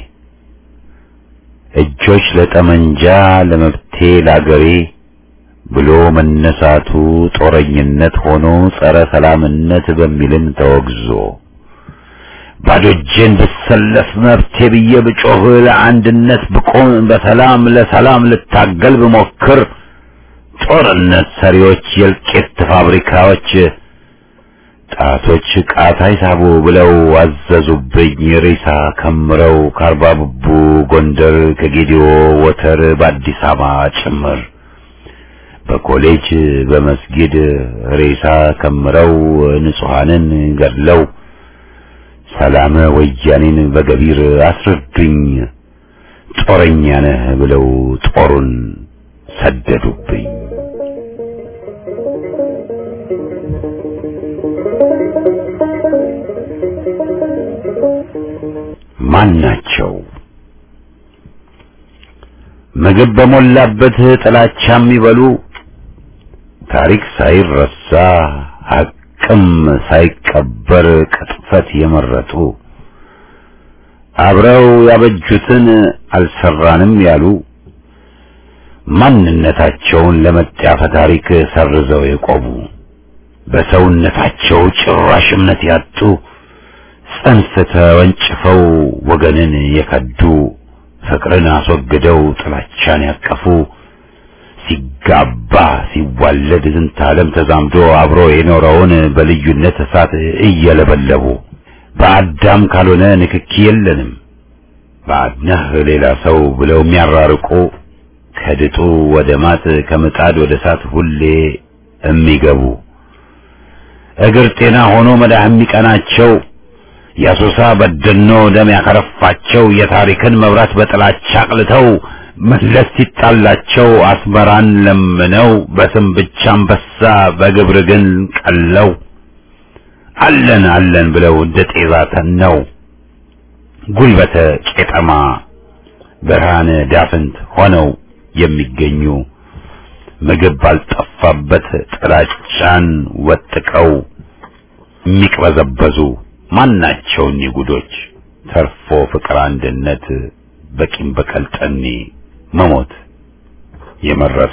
እጆች ለጠመንጃ ለመብቴ ላገሬ ብሎ መነሳቱ ጦረኝነት ሆኖ ጸረ ሰላምነት በሚልም ተወግዞ ባዶ እጄን ብሰለፍ መብቴ ብዬ ብጮህ ለአንድነት ብቆም በሰላም ለሰላም ልታገል ብሞክር ጦርነት ሰሪዎች የእልቂት ፋብሪካዎች ጣቶች ቃታ ይሳቡ ብለው አዘዙብኝ ሬሳ ከምረው ከአርባ ብቡ ጎንደር ከጌዲዮ ወተር በአዲስ አበባ ጭምር በኮሌጅ በመስጊድ ሬሳ ከምረው ንጹሐንን ገድለው ሰላም ወያኔን በገቢር አስረዱኝ ጦረኛ ነህ ብለው ጦሩን ሰደዱብኝ። ማን ናቸው? ምግብ በሞላበት ጥላቻ የሚበሉ ታሪክ ሳይረሳ ሐቅም ሳይቀበር ቅጥፈት የመረጡ አብረው ያበጁትን አልሰራንም ያሉ ማንነታቸውን ለመጣፈ ታሪክ ሰርዘው የቆሙ በሰውነታቸው ጭራሽ እምነት ያጡ ጽንፍ ተወንጭፈው ወገንን የከዱ ፍቅርን አስወግደው ጥላቻን ያቀፉ ሲጋባ ሲዋለድ ዝንተ ዓለም ተዛምዶ አብሮ የኖረውን በልዩነት እሳት እየለበለቡ በአዳም ካልሆነ ንክኪ የለንም ባድነህ ሌላ ሰው ብለው የሚያራርቁ ከድጡ ወደ ማጥ ከምጣድ ወደ እሳት ሁሌ የሚገቡ እግር ጤና ሆኖ መዳህ የሚቀናቸው የአሶሳ በደኖ ደም ያከረፋቸው የታሪክን መብራት በጥላቻ አቅልተው መለስ ሲጣላቸው አስመራን ለምነው በስም ብቻ አንበሳ በግብር ግን ቀለው አለን አለን ብለው እንደ ጤዛ ተነው ጉልበተ ቄጠማ ብርሃነ ዳፍንት ሆነው የሚገኙ ምግብ ባልጠፋበት ጥላቻን ወጥቀው የሚቅበዘበዙ ማናቸው እኒህ ጉዶች ተርፎ ፍቅር አንድነት በቂም በቀል ጠኔ መሞት የመረጡ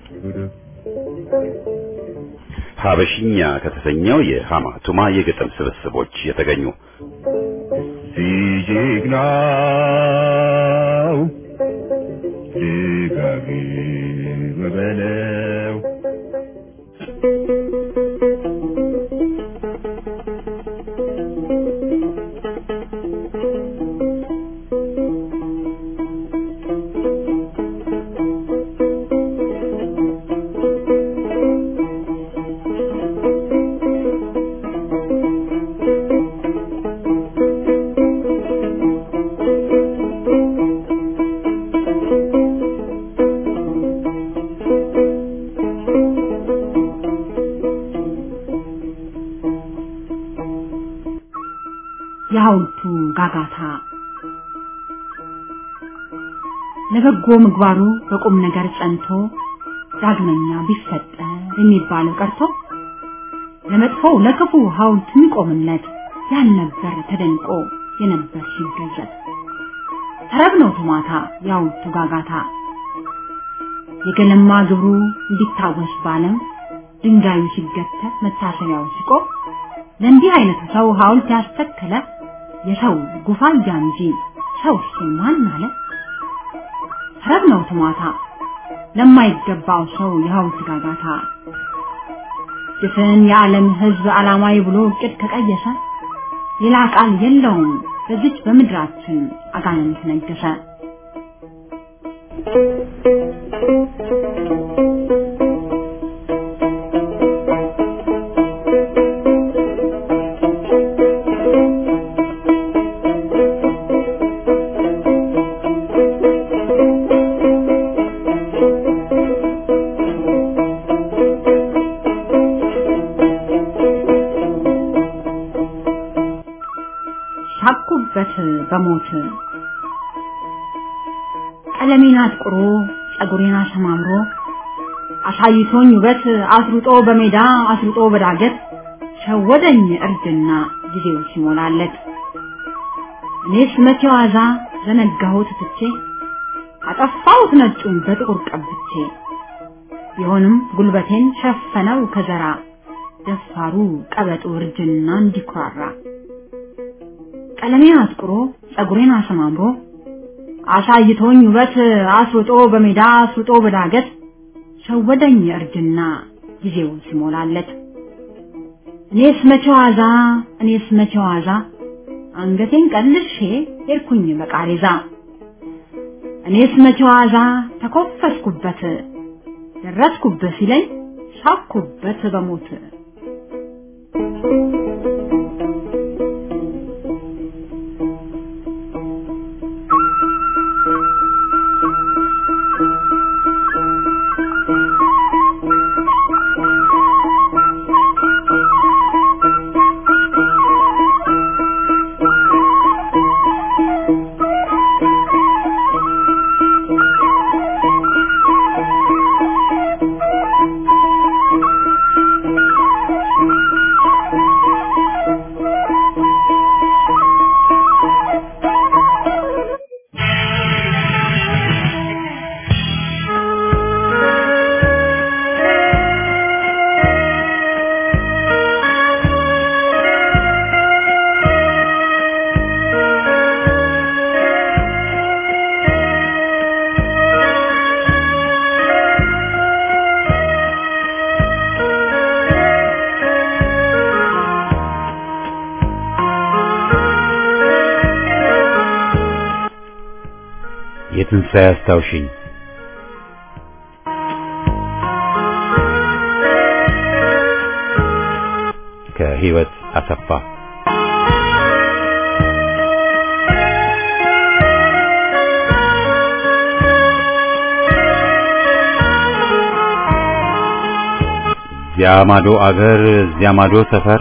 ሀበሽኛ ከተሰኘው የሃማ ቱማ የግጥም ስብስቦች የተገኙ ሲጀግናው ልጋግም በለው የሐውልቱ ጋጋታ ለበጎ ምግባሩ በቁም ነገር ጸንቶ ዳግመኛ ቢፈጠር የሚባለው ቀርቶ ለመጥፎው ለክፉ ሐውልት የሚቆምለት ያልነበር ተደንቆ የነበር ሲገዘት ተረብ ነው ቱማታ የሐውልቱ ጋጋታ የገለማ ግብሩ እንዲታወስ ባለም ድንጋዩ ሲገተር መታሰቢያው ሲቆም ለእንዲህ አይነቱ ሰው ሐውልት ያስተከለ የሰው ጉፋያ እንጂ ሰው ማን አለ? ተረብ ነው ትሟታ ለማይገባው ሰው የሐውልት ጋጋታ ድፍን የዓለም ሕዝብ ዓላማዊ ብሎ እቅድ ከቀየሰ ሌላ ቃል የለውም በዚች በምድራችን አጋንንት ነገሰ። ሳቁበት በሞት ቀለሜን አጥቁሮ ጸጉሬን አሰማምሮ አሳይቶኝ ውበት አስሩጦ በሜዳ አስሩጦ በዳገት ሸወደኝ እርጅና ጊዜው ሲሞላለት እኔስ መቼ ዋዛ ዘነጋሁት ትቼ አጠፋሁት ነጩን በጥቁር ቀብቼ ቢሆንም ጉልበቴን ሸፈነው ከዘራ ደፋሩ ቀበጡ እርጅና እንዲኩራራ ቀለሜን አጥቁሮ ጸጉሬን አሰማምሮ አሳይቶኝ ውበት አስውጦ በሜዳ አስውጦ በዳገት ሸወደኝ እርጅና ጊዜው ሲሞላለት እኔስ መቼ ዋዛ እኔስ መቼ ዋዛ አንገቴን ቀልሼ ሄድኩኝ በቃሬዛ እኔስ መቼ ዋዛ ተኮፈስኩበት ደረስኩበት ሲለኝ ሳኩበት በሞት የትንሣኤ አስታውሽኝ ከህይወት አሰፋ እዚያ ማዶ አገር እዚያ ማዶ ሰፈር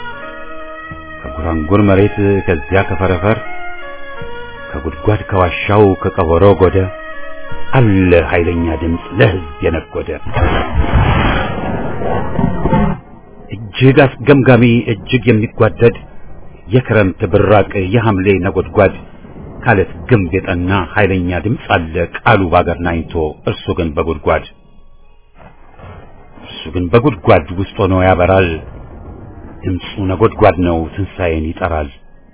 ከጉራንጉር መሬት ከዚያ ከፈረፈር ከጉድጓድ ከዋሻው ከቀበሮ ጎደ አለ ኃይለኛ ድምፅ ለህዝብ የነጎደ እጅግ አስገምጋሚ እጅግ የሚጓደድ የክረምት ብራቅ የሐምሌ ነጎድጓድ ካለት ግንብ የጠና ኃይለኛ ድምፅ አለ ቃሉ ባገር ናኝቶ እርሱ ግን በጉድጓድ እርሱ ግን በጉድጓድ ውስጥ ሆኖ ያበራል ድምፁ ነጎድጓድ ነው ትንሣኤን ይጠራል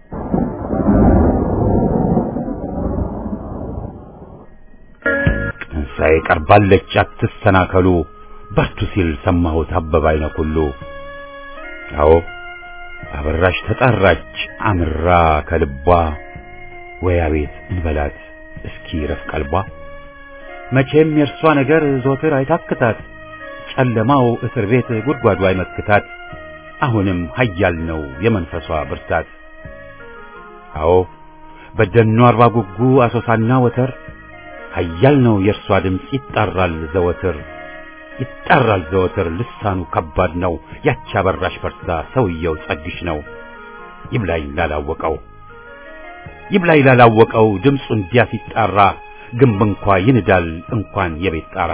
ትንሣኤ ቀርባለች አትሰናከሉ በርቱ ሲል ሰማሁት አበባ አይነ ኩሉ አዎ አበራሽ ተጣራች አምራ ከልቧ ወይ አቤት እንበላት እስኪ ረፍ ቀልቧ መቼም የእርሷ ነገር ዞትር አይታክታት ጨለማው እስር ቤት ጉድጓዱ አይመክታት አሁንም ኃያል ነው የመንፈሷ ብርታት አዎ በደኑ አርባ ጉጉ አሶሳና ወተር ኃያል ነው የእርሷ ድምፅ ይጣራል ዘወትር ይጣራል ዘወትር ልሳኑ ከባድ ነው ያቺ አበራሽ በርታ ሰውየው ጸግሽ ነው ይብላኝ ላላወቀው ይብላኝ ላላወቀው ድምፁ እንዲያ ሲጣራ ግንብ እንኳ ይንዳል እንኳን የቤት ጣራ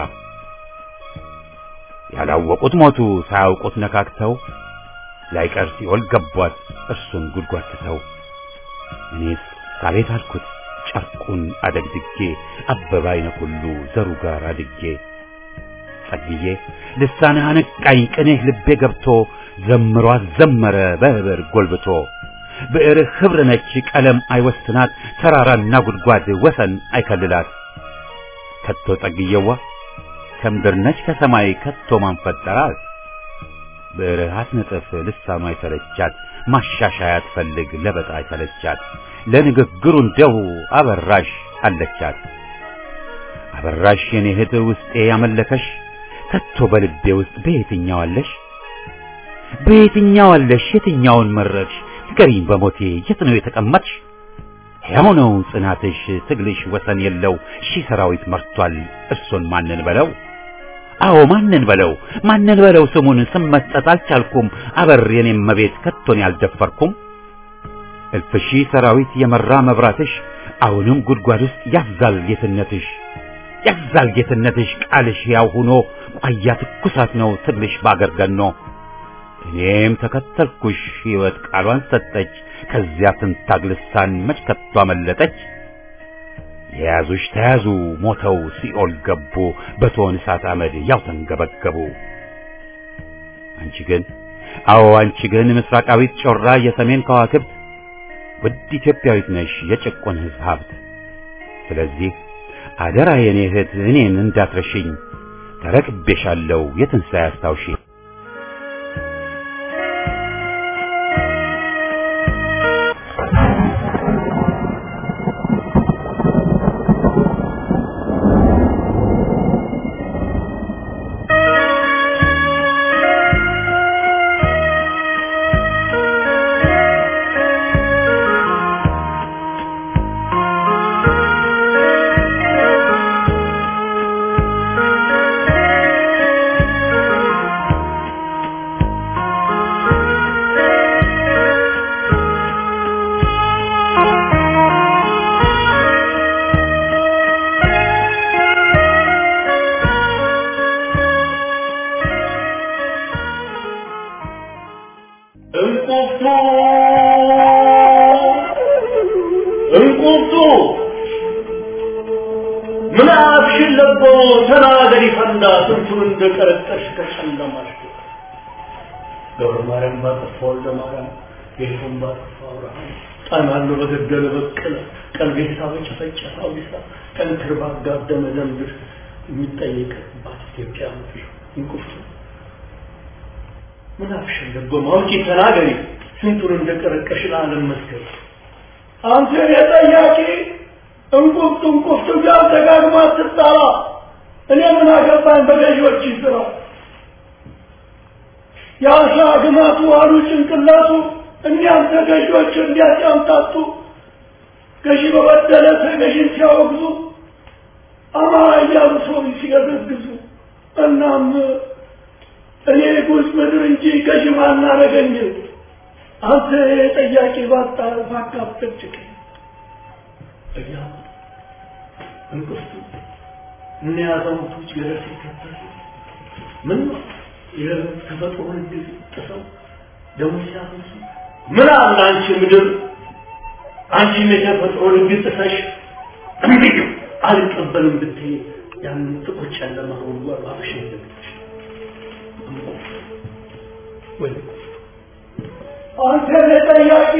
ያላወቁት ሞቱ ሳያውቁት ነካክተው ላይቀር ሲኦል ገቧት እርሱን ጉድጓድ ትተው እኔስ አቤት አልኩት ጨርቁን አደግድጌ አበባ አይነ ሁሉ ዘሩ ጋር አድጌ ጸግዬ ልሳንህ አነቃኝ ቅኔህ ልቤ ገብቶ ዘምሯት ዘመረ በህብር ጎልብቶ ብዕርህ ኅብር ነች ቀለም አይወስናት ተራራና ጉድጓድ ወሰን አይከልላት ከቶ ጸግዬዋ ከምድር ነች ከሰማይ ከቶ ማን ፈጠራት ብዕርህ አትነጥፍ ልሳኗ አይሰለቻት ማሻሻያ አትፈልግ ለበጣ አይሰለቻት ለንግግሩ እንደው አበራሽ አለቻት አበራሽ የኔ እህት ውስጤ ያመለከሽ ከቶ በልቤ ውስጥ በየትኛው አለሽ በየትኛው አለሽ የትኛውን መረጥሽ ንገሪኝ በሞቴ የት ነው የተቀመጥሽ ሕያው ነው ጽናትሽ ትግልሽ ወሰን የለው ሺህ ሰራዊት መርቷል እርሱን ማንን በለው አዎ ማንን በለው ማንን በለው ስሙን ስም መስጠት አልቻልኩም አበር የኔም መቤት ከቶን ያልደፈርኩም እልፍ ሺህ ሰራዊት የመራ መብራትሽ አሁንም ጉድጓድ ውስጥ ያዛል ጌትነትሽ ያዛል ጌትነትሽ ቃልሽ ያው ሆኖ ቋያ ትኩሳት ነው ትግልሽ ባገር ገኖ እኔም ተከተልኩሽ ሕይወት ቃሏን ሰጠች ከዚያ ትንታግ ልሳን መች ከቶ አመለጠች የያዙሽ ተያዙ ሞተው ሲኦል ገቡ በቶን እሳት አመድ ያው ተንገበገቡ አንቺ ግን አዎ አንቺ ግን ምስራቃዊት ጮራ የሰሜን ከዋክብት ውድ ኢትዮጵያዊት ነሽ የጭቁን ሕዝብ ሀብት ስለዚህ አደራ የኔ እህት እኔን እንዳትረሽኝ ተረክቤሻለሁ የትንሣኤ አስታውሺ ተናገሪ ፈንዳ ስንቱን እንደቀረቀሽ ከጨለማሽ ገብረ ማርያም ባጠፋ ወልደ ማርያም ጌቱን ባጠፋ አብርሃም ጣናሎ በገደለ በቀለ ቀልቤሳ በጨፈጨፈ አውዲሳ ጠንክር ባጋደመ ደምድር የሚጠየቅባት ኢትዮጵያ ምድር እንቁፍቱ ምን አፍሽን ደጎማ አውጪ ተናገሪ ስንቱን እንደቀረቀሽ ለዓለም መስገድ አንተ የጠያቂ እንቁፍቱ እንቁፍቱ ጋር ደጋግማ ትጣራ እኔ ምን አገባኝ በገዢዎች ስራ የአሳ ግማቱ አሉ ጭንቅላቱ እኒያም ተገዢዎች እንዲያጫምታቱ ገዢ በበደለ ተገዢን ሲያወግዙ አማራ እያሉ ሰው ሲገዘግዙ እናም እኔ ጉዝ ምድር እንጂ ገዢ ማናረገኝ አንተ ጠያቂ ባጣ ባካብጠጭቅ እያሉ እንቅፍቱ እነ አዛውንቶች ገደል ሲከተሉ ምን ነው የተፈጥሮን ህግ ጥሰው ደሞ ሲያፈሱ ምን አለ አንቺ ምድር አንቺም የተፈጥሮን ህግ ጥሰሽ እምቢ አልቀበልም ብትይ ያንን ጥቁር ጨለማ ጉድጓድ ባፍሽ እንደምትሽ ወይ አንተ ለጠያቂ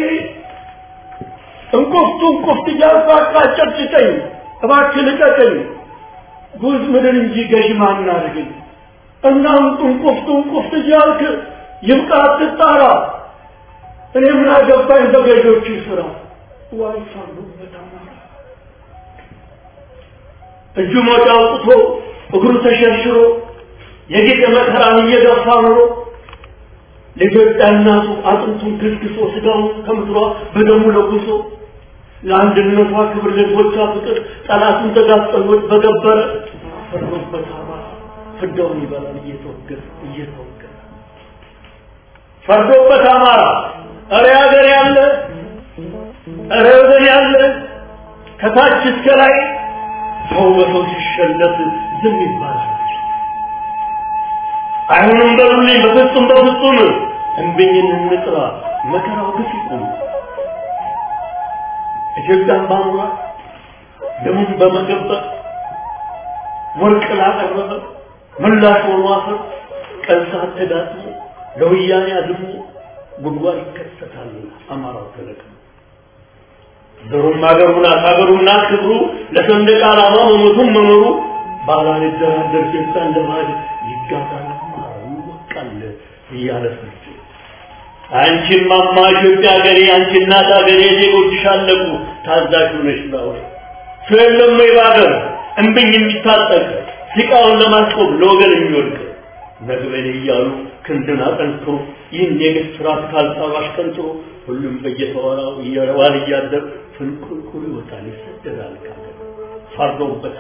እንቁፍቱ እንቁፍት እያልኩ አቃጨጭጨኝ እባክህ ልቀቀኝ ጉዝ ምድር እንጂ ገዥ ማን አድርገኝ እናም እንቁፍቱ እንቁፍት እያልክ ይብቃ አትጣራ እኔ ምን አገባኝ በገዢዎቹ ስራ ዋይ ሳሉበት አማራ እጁ ሞጫ አውጥቶ እግሩ ተሸርሽሮ የጌጠ መከራን እየገፋ ኑሮ ለኢትዮጵያ እናቱ አጥንቱን ክስክሶ ስጋውን ከምድሯ በደሙ ለጉሶ ለአንድነቷ ክብር ለህዝቦቿ ፍቅር ጠላቱን ተጋፍጠሎት በገበረ ፈርዶበት አማራ ፍዳውን ይበላል እየተወገረ እየተወገረ ፈርዶበት አማራ እረ ሀገር ያለ እረ ወገን ያለ ከታች እስከ ላይ ሰው በሰው ሲሸለት ዝም ይባላል። አይሆንም በሉልኝ፣ በፍጹም በፍጹም እንብኝን እንጥራ፣ መከራው ግፍ ይቁም። ኢትዮጵያን ባኑራ ደሙን በመገበር ወርቅ ላቀረበ ምላሽ ሆኖ አፈር ቀን ሰዓት ተጋጥሞ ለወያኔ አድሞ ጉድጓድ ይከሰታል። አማራው ተለቅሞ ዘሩም አገሩ ናት አገሩ ናት ክብሩ ለሰንደቅ ዓላማ መሞቱም መኖሩ ባላልደራደር ሴታ እንደማድ ይጋባል አማራው ይወቃል እያለ ፍርድ አንቺን ማማ ኢትዮጵያ ሀገሬ አንቺ እናት ሀገሬ ዜጎችሽ አለቁ ታዛዥ ሆነሽ ላውሪ ሰው የለም ወይ በሀገር እምብኝ የሚታጠቅ ሲቃውን ለማስቆም ለወገን የሚወድቅ ነግበኔ እያሉ ክንድን አጠንክሮ ይህን የግፍ ስርዓት ካልጣባሽ ቀንጥሮ ሁሉም በየተወራው እየዋል እያደር ፍንቁልቁል ይወጣል ይሰደዳል ካገር ፈርዶበት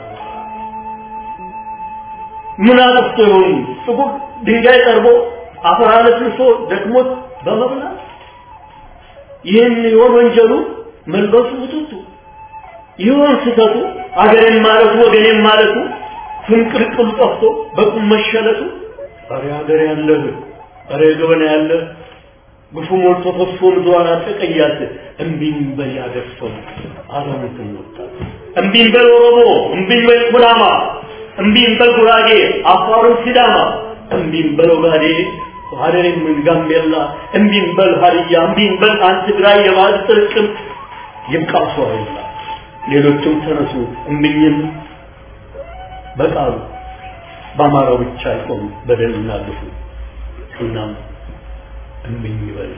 ምን አጥፍቶ ይሆን ጥቁር ድንጋይ ጠርቦ አፈር አለስልሶ ደክሞት በመብላት ይህን ይሆን ወንጀሉ መልበሱ ውጥቱ ይሆን ስህተቱ አገሬን ማለቱ ወገኔን ማለቱ ፍንቅልቅሉ ጠፍቶ በቁም መሸለቱ ኧረ ሀገር ያለህ ኧረ ገበና ያለህ ግፉ ሞልቶ ፈሶ ምድሯን አጠቀያት እምቢኝ በል ያገር ሰው አዛውንትን ወጣት እምቢኝ በል ኦሮሞ እምቢኝ በል ኩናማ እምቢኝ በል ጉራጌ አፋሩን ሲዳማ እምቢኝ በል ኦጋዴ ሀረሬም ጋምቤላ እምቢኝ በል ሀዲያ እምቢኝ በል አንድ ትግራይ የባህል ጥርቅም ይብቃው ሰው አይላ ሌሎችም ተነሱ እምቢኝም በቃሉ በአማራው ብቻ አይቆም በደል እናልፉ እናም እምኝ ይበል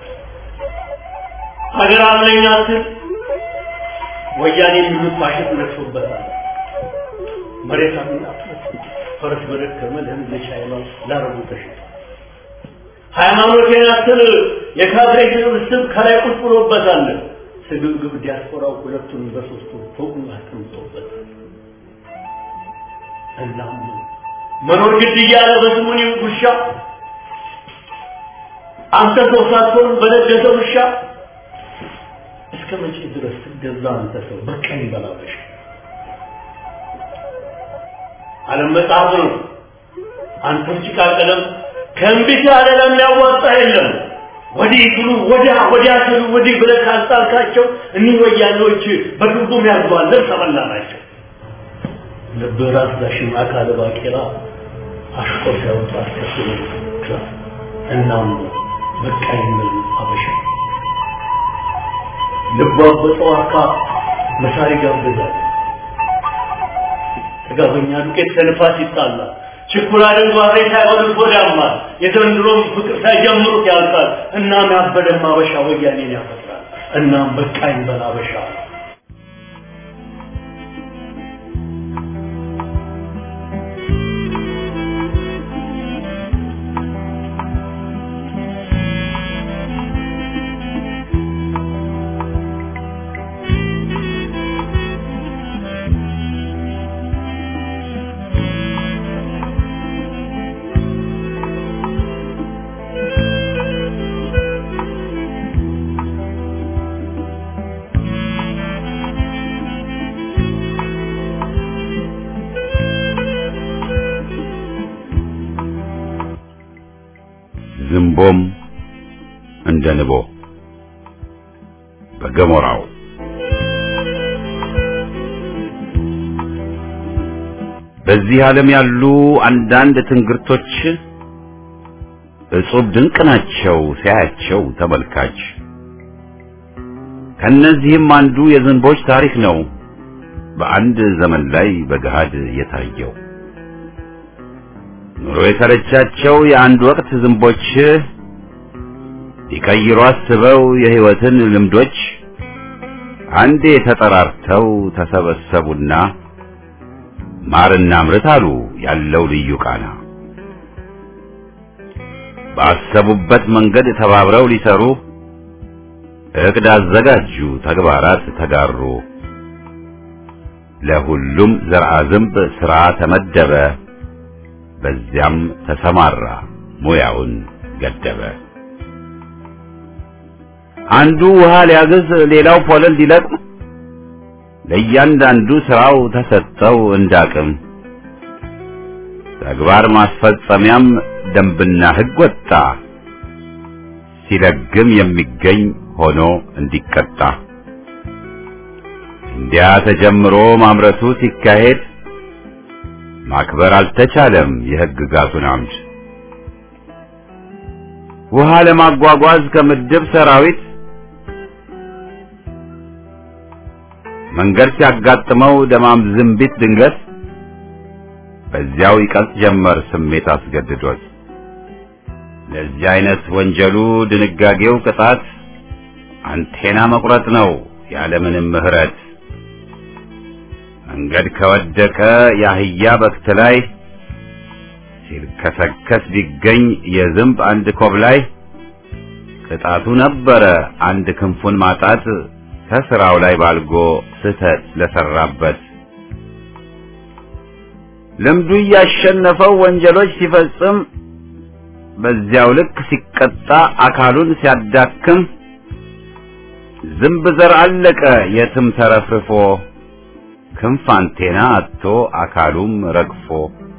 ሀገር አለኝ አትል ወያኔ የሚሉት ፋሽት ነግሶበታል መሬት አምናት ፈረስ በደከመ ለህዝብ ቻይና ላረቡ ተሽጧል ሃይማኖቴን አትል የካድሬ ስብስብ ከላይ ቁጭ ብሎበታል ስግብግብ ዲያስፖራው ሁለቱን በሶስቱ ፎቁን አስቀምጦበታል እናም መኖር ግድ እያለ በስሙኒ ውሻ አንተ ሰው ሳትሆን በነገሰ ውሻ እስከ መቼ ድረስ ትገዛ አንተ ሰው በቀኝ በላበሽ ዓለም መጽሐፍ ነው አንተም ጭቃ ቀለም ከእንቢት ያለ ለሚያዋጣ የለም ወዲህ ትሉ ወዲያ ወዲያ ትሉ ወዲህ ብለህ ካልጣልካቸው እኒህ ወያኔዎች በግቡም ያርጓል ልብስ በላ ናቸው ልብህ ራስ ዳሽን አካለ ባቄላ አሽቆ ሲያወጣ አስከትሎ ክላስ እናም በቃ የሚል አበሻ ልቧ በጠዋካ መሳሪ ጋብዛል ጥጋበኛ ዱቄት ከልፋት ይጣላል ችኩላ ድንጓሬ ሳይሆን ጎዳማል የዘንድሮም ፍቅር ሳይጀምሩት ያልቃል እናም ያበደም አበሻ ወያኔን ያፈጥራል እናም በቃኝ በል አበሻ ዝንቦም እንደ ንቦ በገሞራው በዚህ ዓለም ያሉ አንዳንድ ትንግርቶች እጹብ ድንቅ ናቸው ሲያያቸው ተመልካች። ከነዚህም አንዱ የዝንቦች ታሪክ ነው በአንድ ዘመን ላይ በገሃድ የታየው። ኑሮ የሰለቻቸው የአንድ ወቅት ዝንቦች ሊቀይሩ አስበው የሕይወትን ልምዶች አንዴ ተጠራርተው ተሰበሰቡና ማርና ምርት አሉ ያለው ልዩ ቃና። ባሰቡበት መንገድ ተባብረው ሊሰሩ እቅድ አዘጋጁ፣ ተግባራት ተጋሩ። ለሁሉም ዘርአ ዝንብ ሥራ ተመደበ፣ በዚያም ተሰማራ ሙያውን ገደበ። አንዱ ውሃ ሊያግዝ፣ ሌላው ፖለል ሊለቅም ለእያንዳንዱ ስራው ተሰጠው እንዳቅም። ተግባር ማስፈጸሚያም ደንብና ሕግ ወጣ፣ ሲለግም የሚገኝ ሆኖ እንዲቀጣ። እንዲያ ተጀምሮ ማምረቱ ሲካሄድ ማክበር አልተቻለም የሕግጋቱን አምድ። ውሃ ለማጓጓዝ ከምድብ ሰራዊት መንገድ ሲያጋጥመው ደማም ዝንቢት ድንገት በዚያው ይቀልጥ ጀመር ስሜት አስገድዶት። ለዚህ አይነት ወንጀሉ ድንጋጌው ቅጣት አንቴና መቁረጥ ነው ያለምንም ምሕረት። መንገድ ከወደቀ የአህያ በክት ላይ ሲልከሰከስ ቢገኝ የዝንብ አንድ ኮብ ላይ ቅጣቱ ነበረ አንድ ክንፉን ማጣት ከስራው ላይ ባልጎ ስህተት ለሰራበት ልምዱ እያሸነፈው ወንጀሎች ሲፈጽም በዚያው ልክ ሲቀጣ አካሉን ሲያዳክም ዝንብ ዘር አለቀ የትም ተረፍርፎ ክንፍ አንቴና አጥቶ አካሉም ረግፎ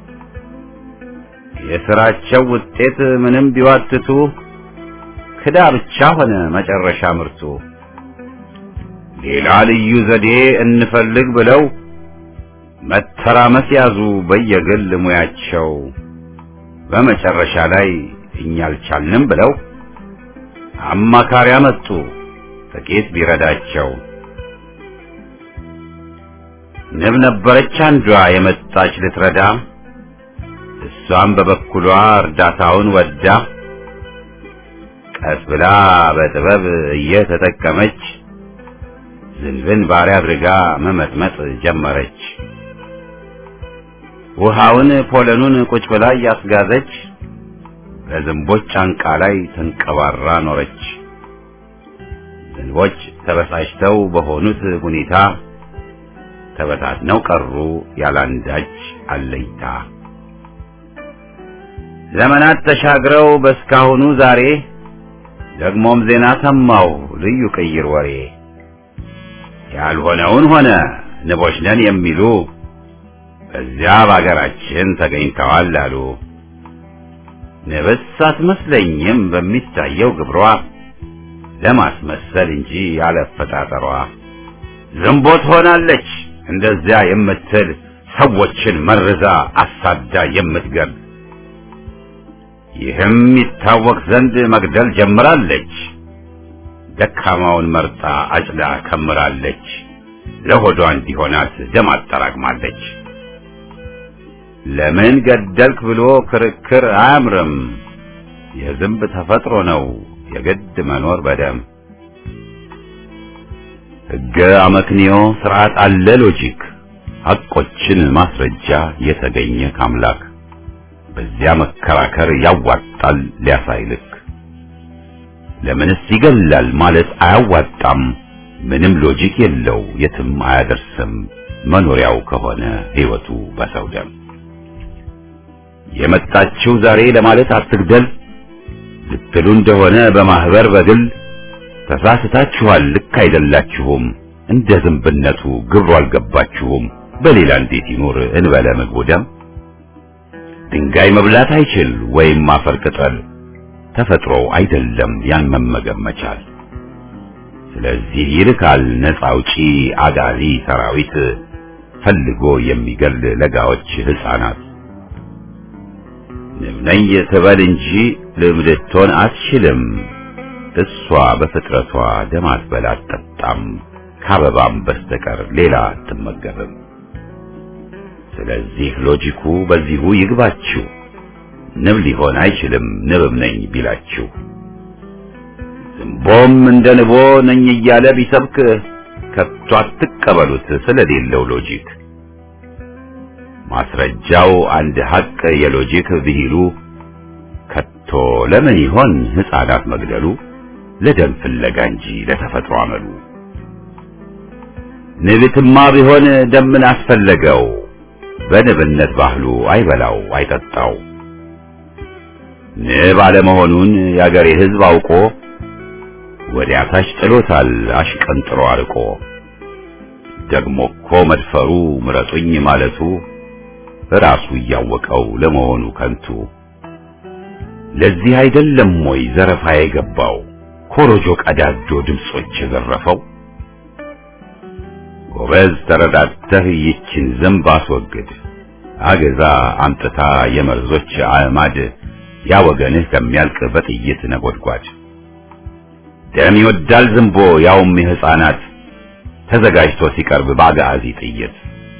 የስራቸው ውጤት ምንም ቢዋትቱ ክዳ ብቻ ሆነ መጨረሻ ምርቱ። ሌላ ልዩ ዘዴ እንፈልግ ብለው መተራመስ ያዙ በየግል ሙያቸው። በመጨረሻ ላይ እኛ አልቻልንም ብለው አማካሪ አመጡ ጥቂት ቢረዳቸው። ንብ ነበረች አንዷ የመጣች ልትረዳ፣ እሷም በበኩሏ እርዳታውን ወዳ ቀስ ብላ በጥበብ እየተጠቀመች ዝንብን ባሪያ አድርጋ መመጥመጥ ጀመረች። ውሃውን ፖለኑን ቁጭ ብላ እያስጋዘች በዝንቦች ጫንቃ ላይ ተንቀባራ ኖረች። ዝንቦች ተበሳጭተው በሆኑት ሁኔታ ተበታትነው ቀሩ ያላንዳች አለይታ። ዘመናት ተሻግረው በስካሁኑ ዛሬ ደግሞም ዜና ሰማው ልዩ ቅይር ወሬ ያልሆነውን ሆነ ንቦች ነን የሚሉ በዚያ በአገራችን ተገኝተዋል አሉ። ንብስ አትመስለኝም በሚታየው ግብሯ ለማስመሰል እንጂ ያለፈጣጠሯ ዝንቦ ትሆናለች እንደዚያ የምትል ሰዎችን መርዛ አሳዳ የምትገል ይህም ይታወቅ ዘንድ መግደል ጀምራለች። ደካማውን መርጣ አጭዳ ከምራለች። ለሆዷ እንዲሆናት ደም አጠራቅማለች። ለምን ገደልክ ብሎ ክርክር አያምርም። የዝንብ ተፈጥሮ ነው የግድ መኖር በደም ሕገ አመክንዮ ስርዓት አለ ሎጂክ ሐቆችን ማስረጃ የተገኘ ካምላክ በዚያ መከራከር ያዋጣል ሊያሳይልክ ለምንስ ይገላል ማለት አያዋጣም ምንም ሎጂክ የለው የትም አያደርስም መኖሪያው ከሆነ ሕይወቱ በሰው ደም የመጣችው ዛሬ ለማለት አትግደል ልትሉ እንደሆነ በማህበር በግል ተሳስታችኋል ልክ አይደላችሁም እንደ ዝንብነቱ ግብሩ አልገባችሁም በሌላ እንዴት ይኖር እንበለ ምግቡ ደም ድንጋይ መብላት አይችል ወይም አፈር ቅጠል ተፈጥሮ አይደለም ያን መመገብ መቻል ስለዚህ ይልካል ነፃ አውጪ አጋዚ ሰራዊት ፈልጎ የሚገል ለጋዎች ህፃናት ንብነኝ ትበል እንጂ ልምድቶን አትችልም እሷ በፍጥረቷ ደም አትበላ አትጠጣም ከአበባም በስተቀር ሌላ አትመገብም ስለዚህ ሎጂኩ በዚሁ ይግባችሁ ንብ ሊሆን አይችልም ንብም ነኝ ቢላችሁ ዝንቦም እንደ ንቦ ነኝ እያለ ቢሰብክ ከቶ አትቀበሉት ስለሌለው ሎጂክ ማስረጃው አንድ ሀቅ የሎጂክ ብሂሉ ከቶ ለምን ይሆን ህፃናት መግደሉ ለደም ፍለጋ እንጂ ለተፈጥሮ አመሉ ንብትማ ቢሆን ደምን አስፈለገው በንብነት ባህሉ አይበላው አይጠጣው ንብ አለመሆኑን የአገሬ ህዝብ አውቆ ወዲያ ታች ጥሎታል አሽቀንጥሮ አርቆ ደግሞ እኮ መድፈሩ ምረጡኝ ማለቱ ራሱ እያወቀው ለመሆኑ ከንቱ ለዚህ አይደለም ወይ ዘረፋ የገባው ኮሮጆ ቀዳጆ ድምጾች የዘረፈው ጎበዝ ተረዳተህ ይችን ዝንብ አስወግድ አገዛ አምጥታ የመርዞች አዕማድ ያ ወገንህ ከሚያልቅ በጥይት ነጎድጓድ ደም ይወዳል ዝንቦ ያውም የሕፃናት ተዘጋጅቶ ሲቀርብ በአጋዚ ጥይት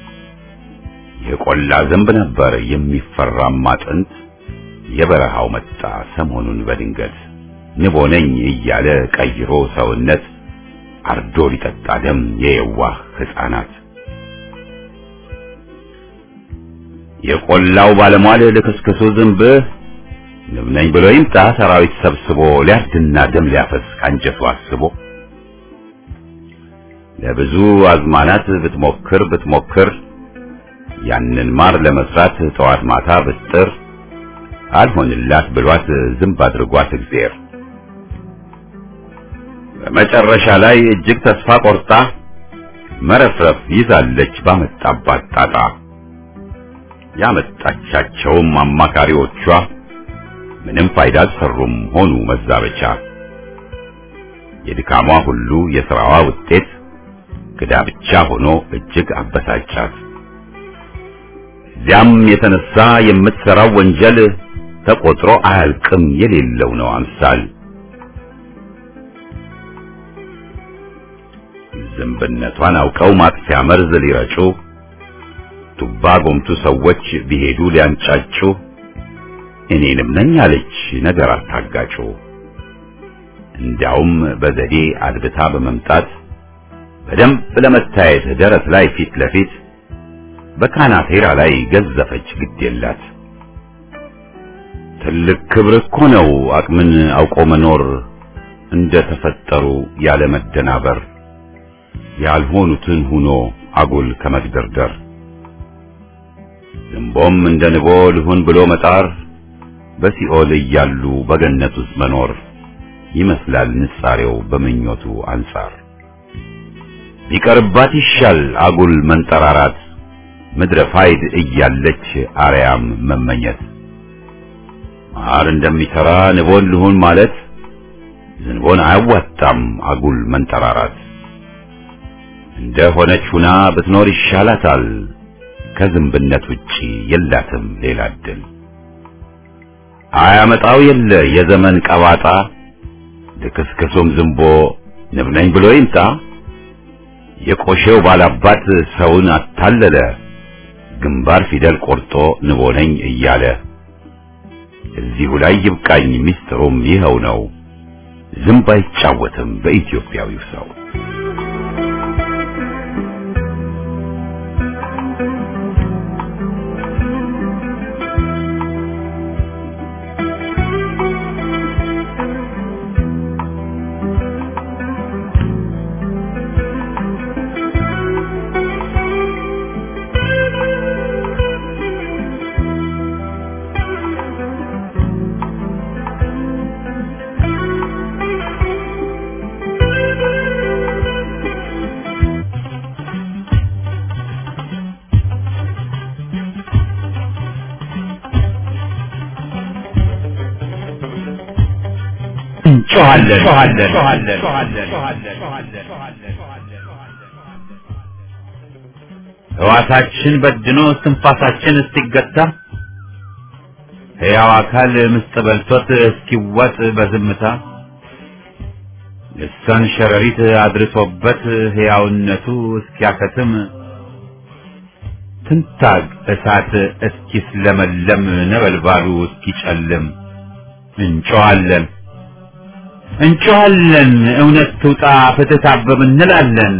የቆላ ዝንብ ነበር የሚፈራማ ጥንት የበረሃው መጣ ሰሞኑን በድንገት ንቦ ነኝ እያለ ቀይሮ ሰውነት አርዶ ሊጠጣ ደም የየዋህ ሕፃናት የቆላው ባለሟል ልክስክሱ ዝንብ ንብ ነኝ ብሎ ይምጣ ሰራዊት ሰብስቦ ሊያርድና ደም ሊያፈስ ካንጀቱ አስቦ ለብዙ አዝማናት ብትሞክር ብትሞክር ያንን ማር ለመስራት ጠዋት ማታ ብጥር አልሆንላት ብሏት ዝንብ አድርጓት እግዚአብሔር በመጨረሻ ላይ እጅግ ተስፋ ቆርጣ መረፍረፍ ይዛለች ባመጣባት ጣጣ ያመጣቻቸውም አማካሪዎቿ ምንም ፋይዳ አልሰሩም ሆኑ መዛበቻ የድካሟ ሁሉ የሥራዋ ውጤት ክዳ ብቻ ሆኖ እጅግ አበሳጫት እዚያም የተነሳ የምትሠራው ወንጀል ተቆጥሮ አያልቅም የሌለው ነው አምሳል ዝንብነቷን አውቀው ማጥፊያ መርዝ ሊረጩ ቱባ ጎምቱ ሰዎች ቢሄዱ ሊያንጫጩ እኔንም ነኝ አለች ነገር አታጋጩ እንዲያውም በዘዴ አድብታ በመምጣት በደንብ ለመታየት ደረት ላይ ፊት ለፊት በካናቴራ ላይ ገዘፈች ግድ የላት ትልቅ ክብር እኮ ነው አቅምን አውቆ መኖር እንደ ተፈጠሩ ያለ መደናበር ያልሆኑትን ሁኖ አጉል ከመግደርደር ዝንቦም እንደ ንቦ ልሁን ብሎ መጣር በሲኦል እያሉ በገነት ውስጥ መኖር ይመስላል ንጻሬው በምኞቱ አንጻር ቢቀርባት ይሻል አጉል መንጠራራት ምድረ ፋይድ እያለች አርያም መመኘት ማር እንደሚሰራ ንቦን ልሁን ማለት ዝንቦን አያዋጣም አጉል መንጠራራት እንደ ሆነች ሁና ብትኖር ይሻላታል ከዝንብነት ውጪ የላትም ሌላ እድል። አያመጣው የለ የዘመን ቀባጣ ልክስክሱም ዝንቦ ንብ ነኝ ብሎ ይምጣ። የቆሼው ባላባት ሰውን አታለለ ግንባር ፊደል ቆርጦ ንቦ ነኝ እያለ እዚሁ ላይ ይብቃኝ ሚስጥሩም ይኸው ነው። ዝንብ አይጫወትም በኢትዮጵያዊው ሰው። ሕዋሳችን በድኖ እስትንፋሳችን እስኪገታ ሕያው አካል ምስጥ በልቶት እስኪዋጥ በዝምታ ልሳን ሸረሪት አድርሶበት ሕያውነቱ እስኪያከትም ትንታግ እሳት እስኪስለመለም ነበልባሉ እስኪጨልም እንጮኻለን እንጮኻለን እውነት ትውጣ ፍትህ ታበብ እንላለን።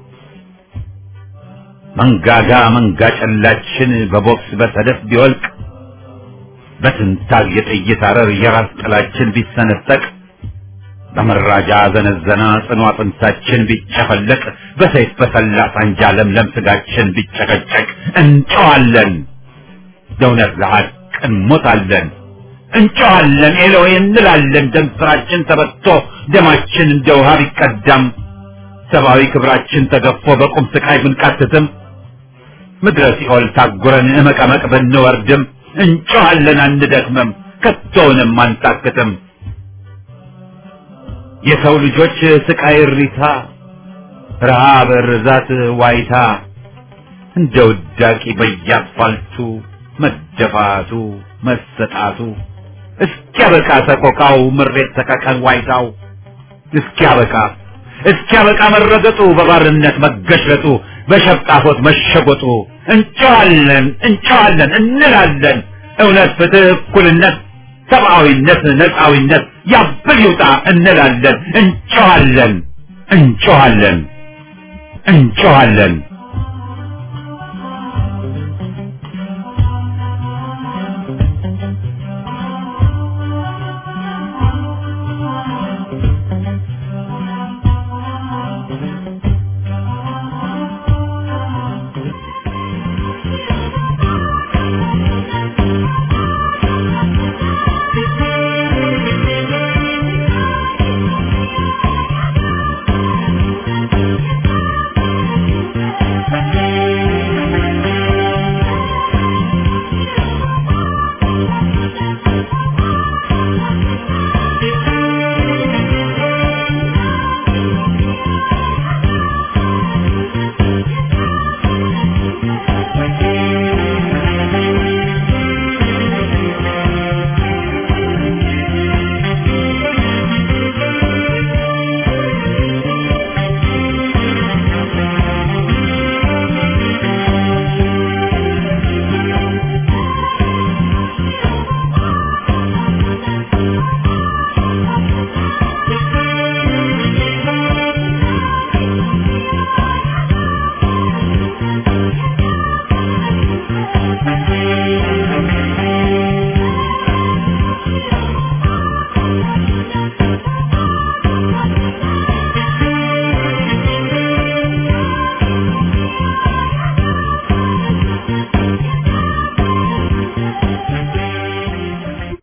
መንጋጋ መንጋ ጨላችን በቦክስ በሰደፍ ቢወልቅ በትንታግ የጥይት አረር የራስ ጥላችን ቢሰነጠቅ በመራጃ ዘነዘና ጽኑ አጥንታችን ቢጨፈለቅ በሰይፍ በሰላ ሳንጃ ለምለም ስጋችን ቢጨቀጨቅ እንጮኻለን ለእውነት ለሐቅ እንሞታለን። እንጮኻለን ኤሎይ እንላለን። ደም ስራችን ተበቶ ደማችን እንደ ውሃ ቢቀዳም ሰብአዊ ክብራችን ተገፎ በቁም ስቃይ ብንቃትትም ምድረ ሲኦል ታጉረን እመቀመቅ ብንወርድም እንጮኻለን አንደክምም፣ ከቶውንም አንታክትም። የሰው ልጆች ስቃይ እሪታ፣ ረሃብ፣ ርዛት፣ ዋይታ እንደ ውዳቂ በየአስፋልቱ መደፋቱ መሰጣቱ እስኪያበቃ ሰቆቃው ምሬት ሰቀቀን ዋይታው እስኪያበቃ እስኪያበቃ መረገጡ በባርነት መገሸጡ በሸፍጣፎት መሸጎጡ እንጮኻለን እንጮኻለን እንላለን እውነት ፍትህ እኩልነት ሰብአዊነት ነፃዊነት ያብል ይውጣ እንላለን እንጮኻለን እንጮኻለን እንጮኻለን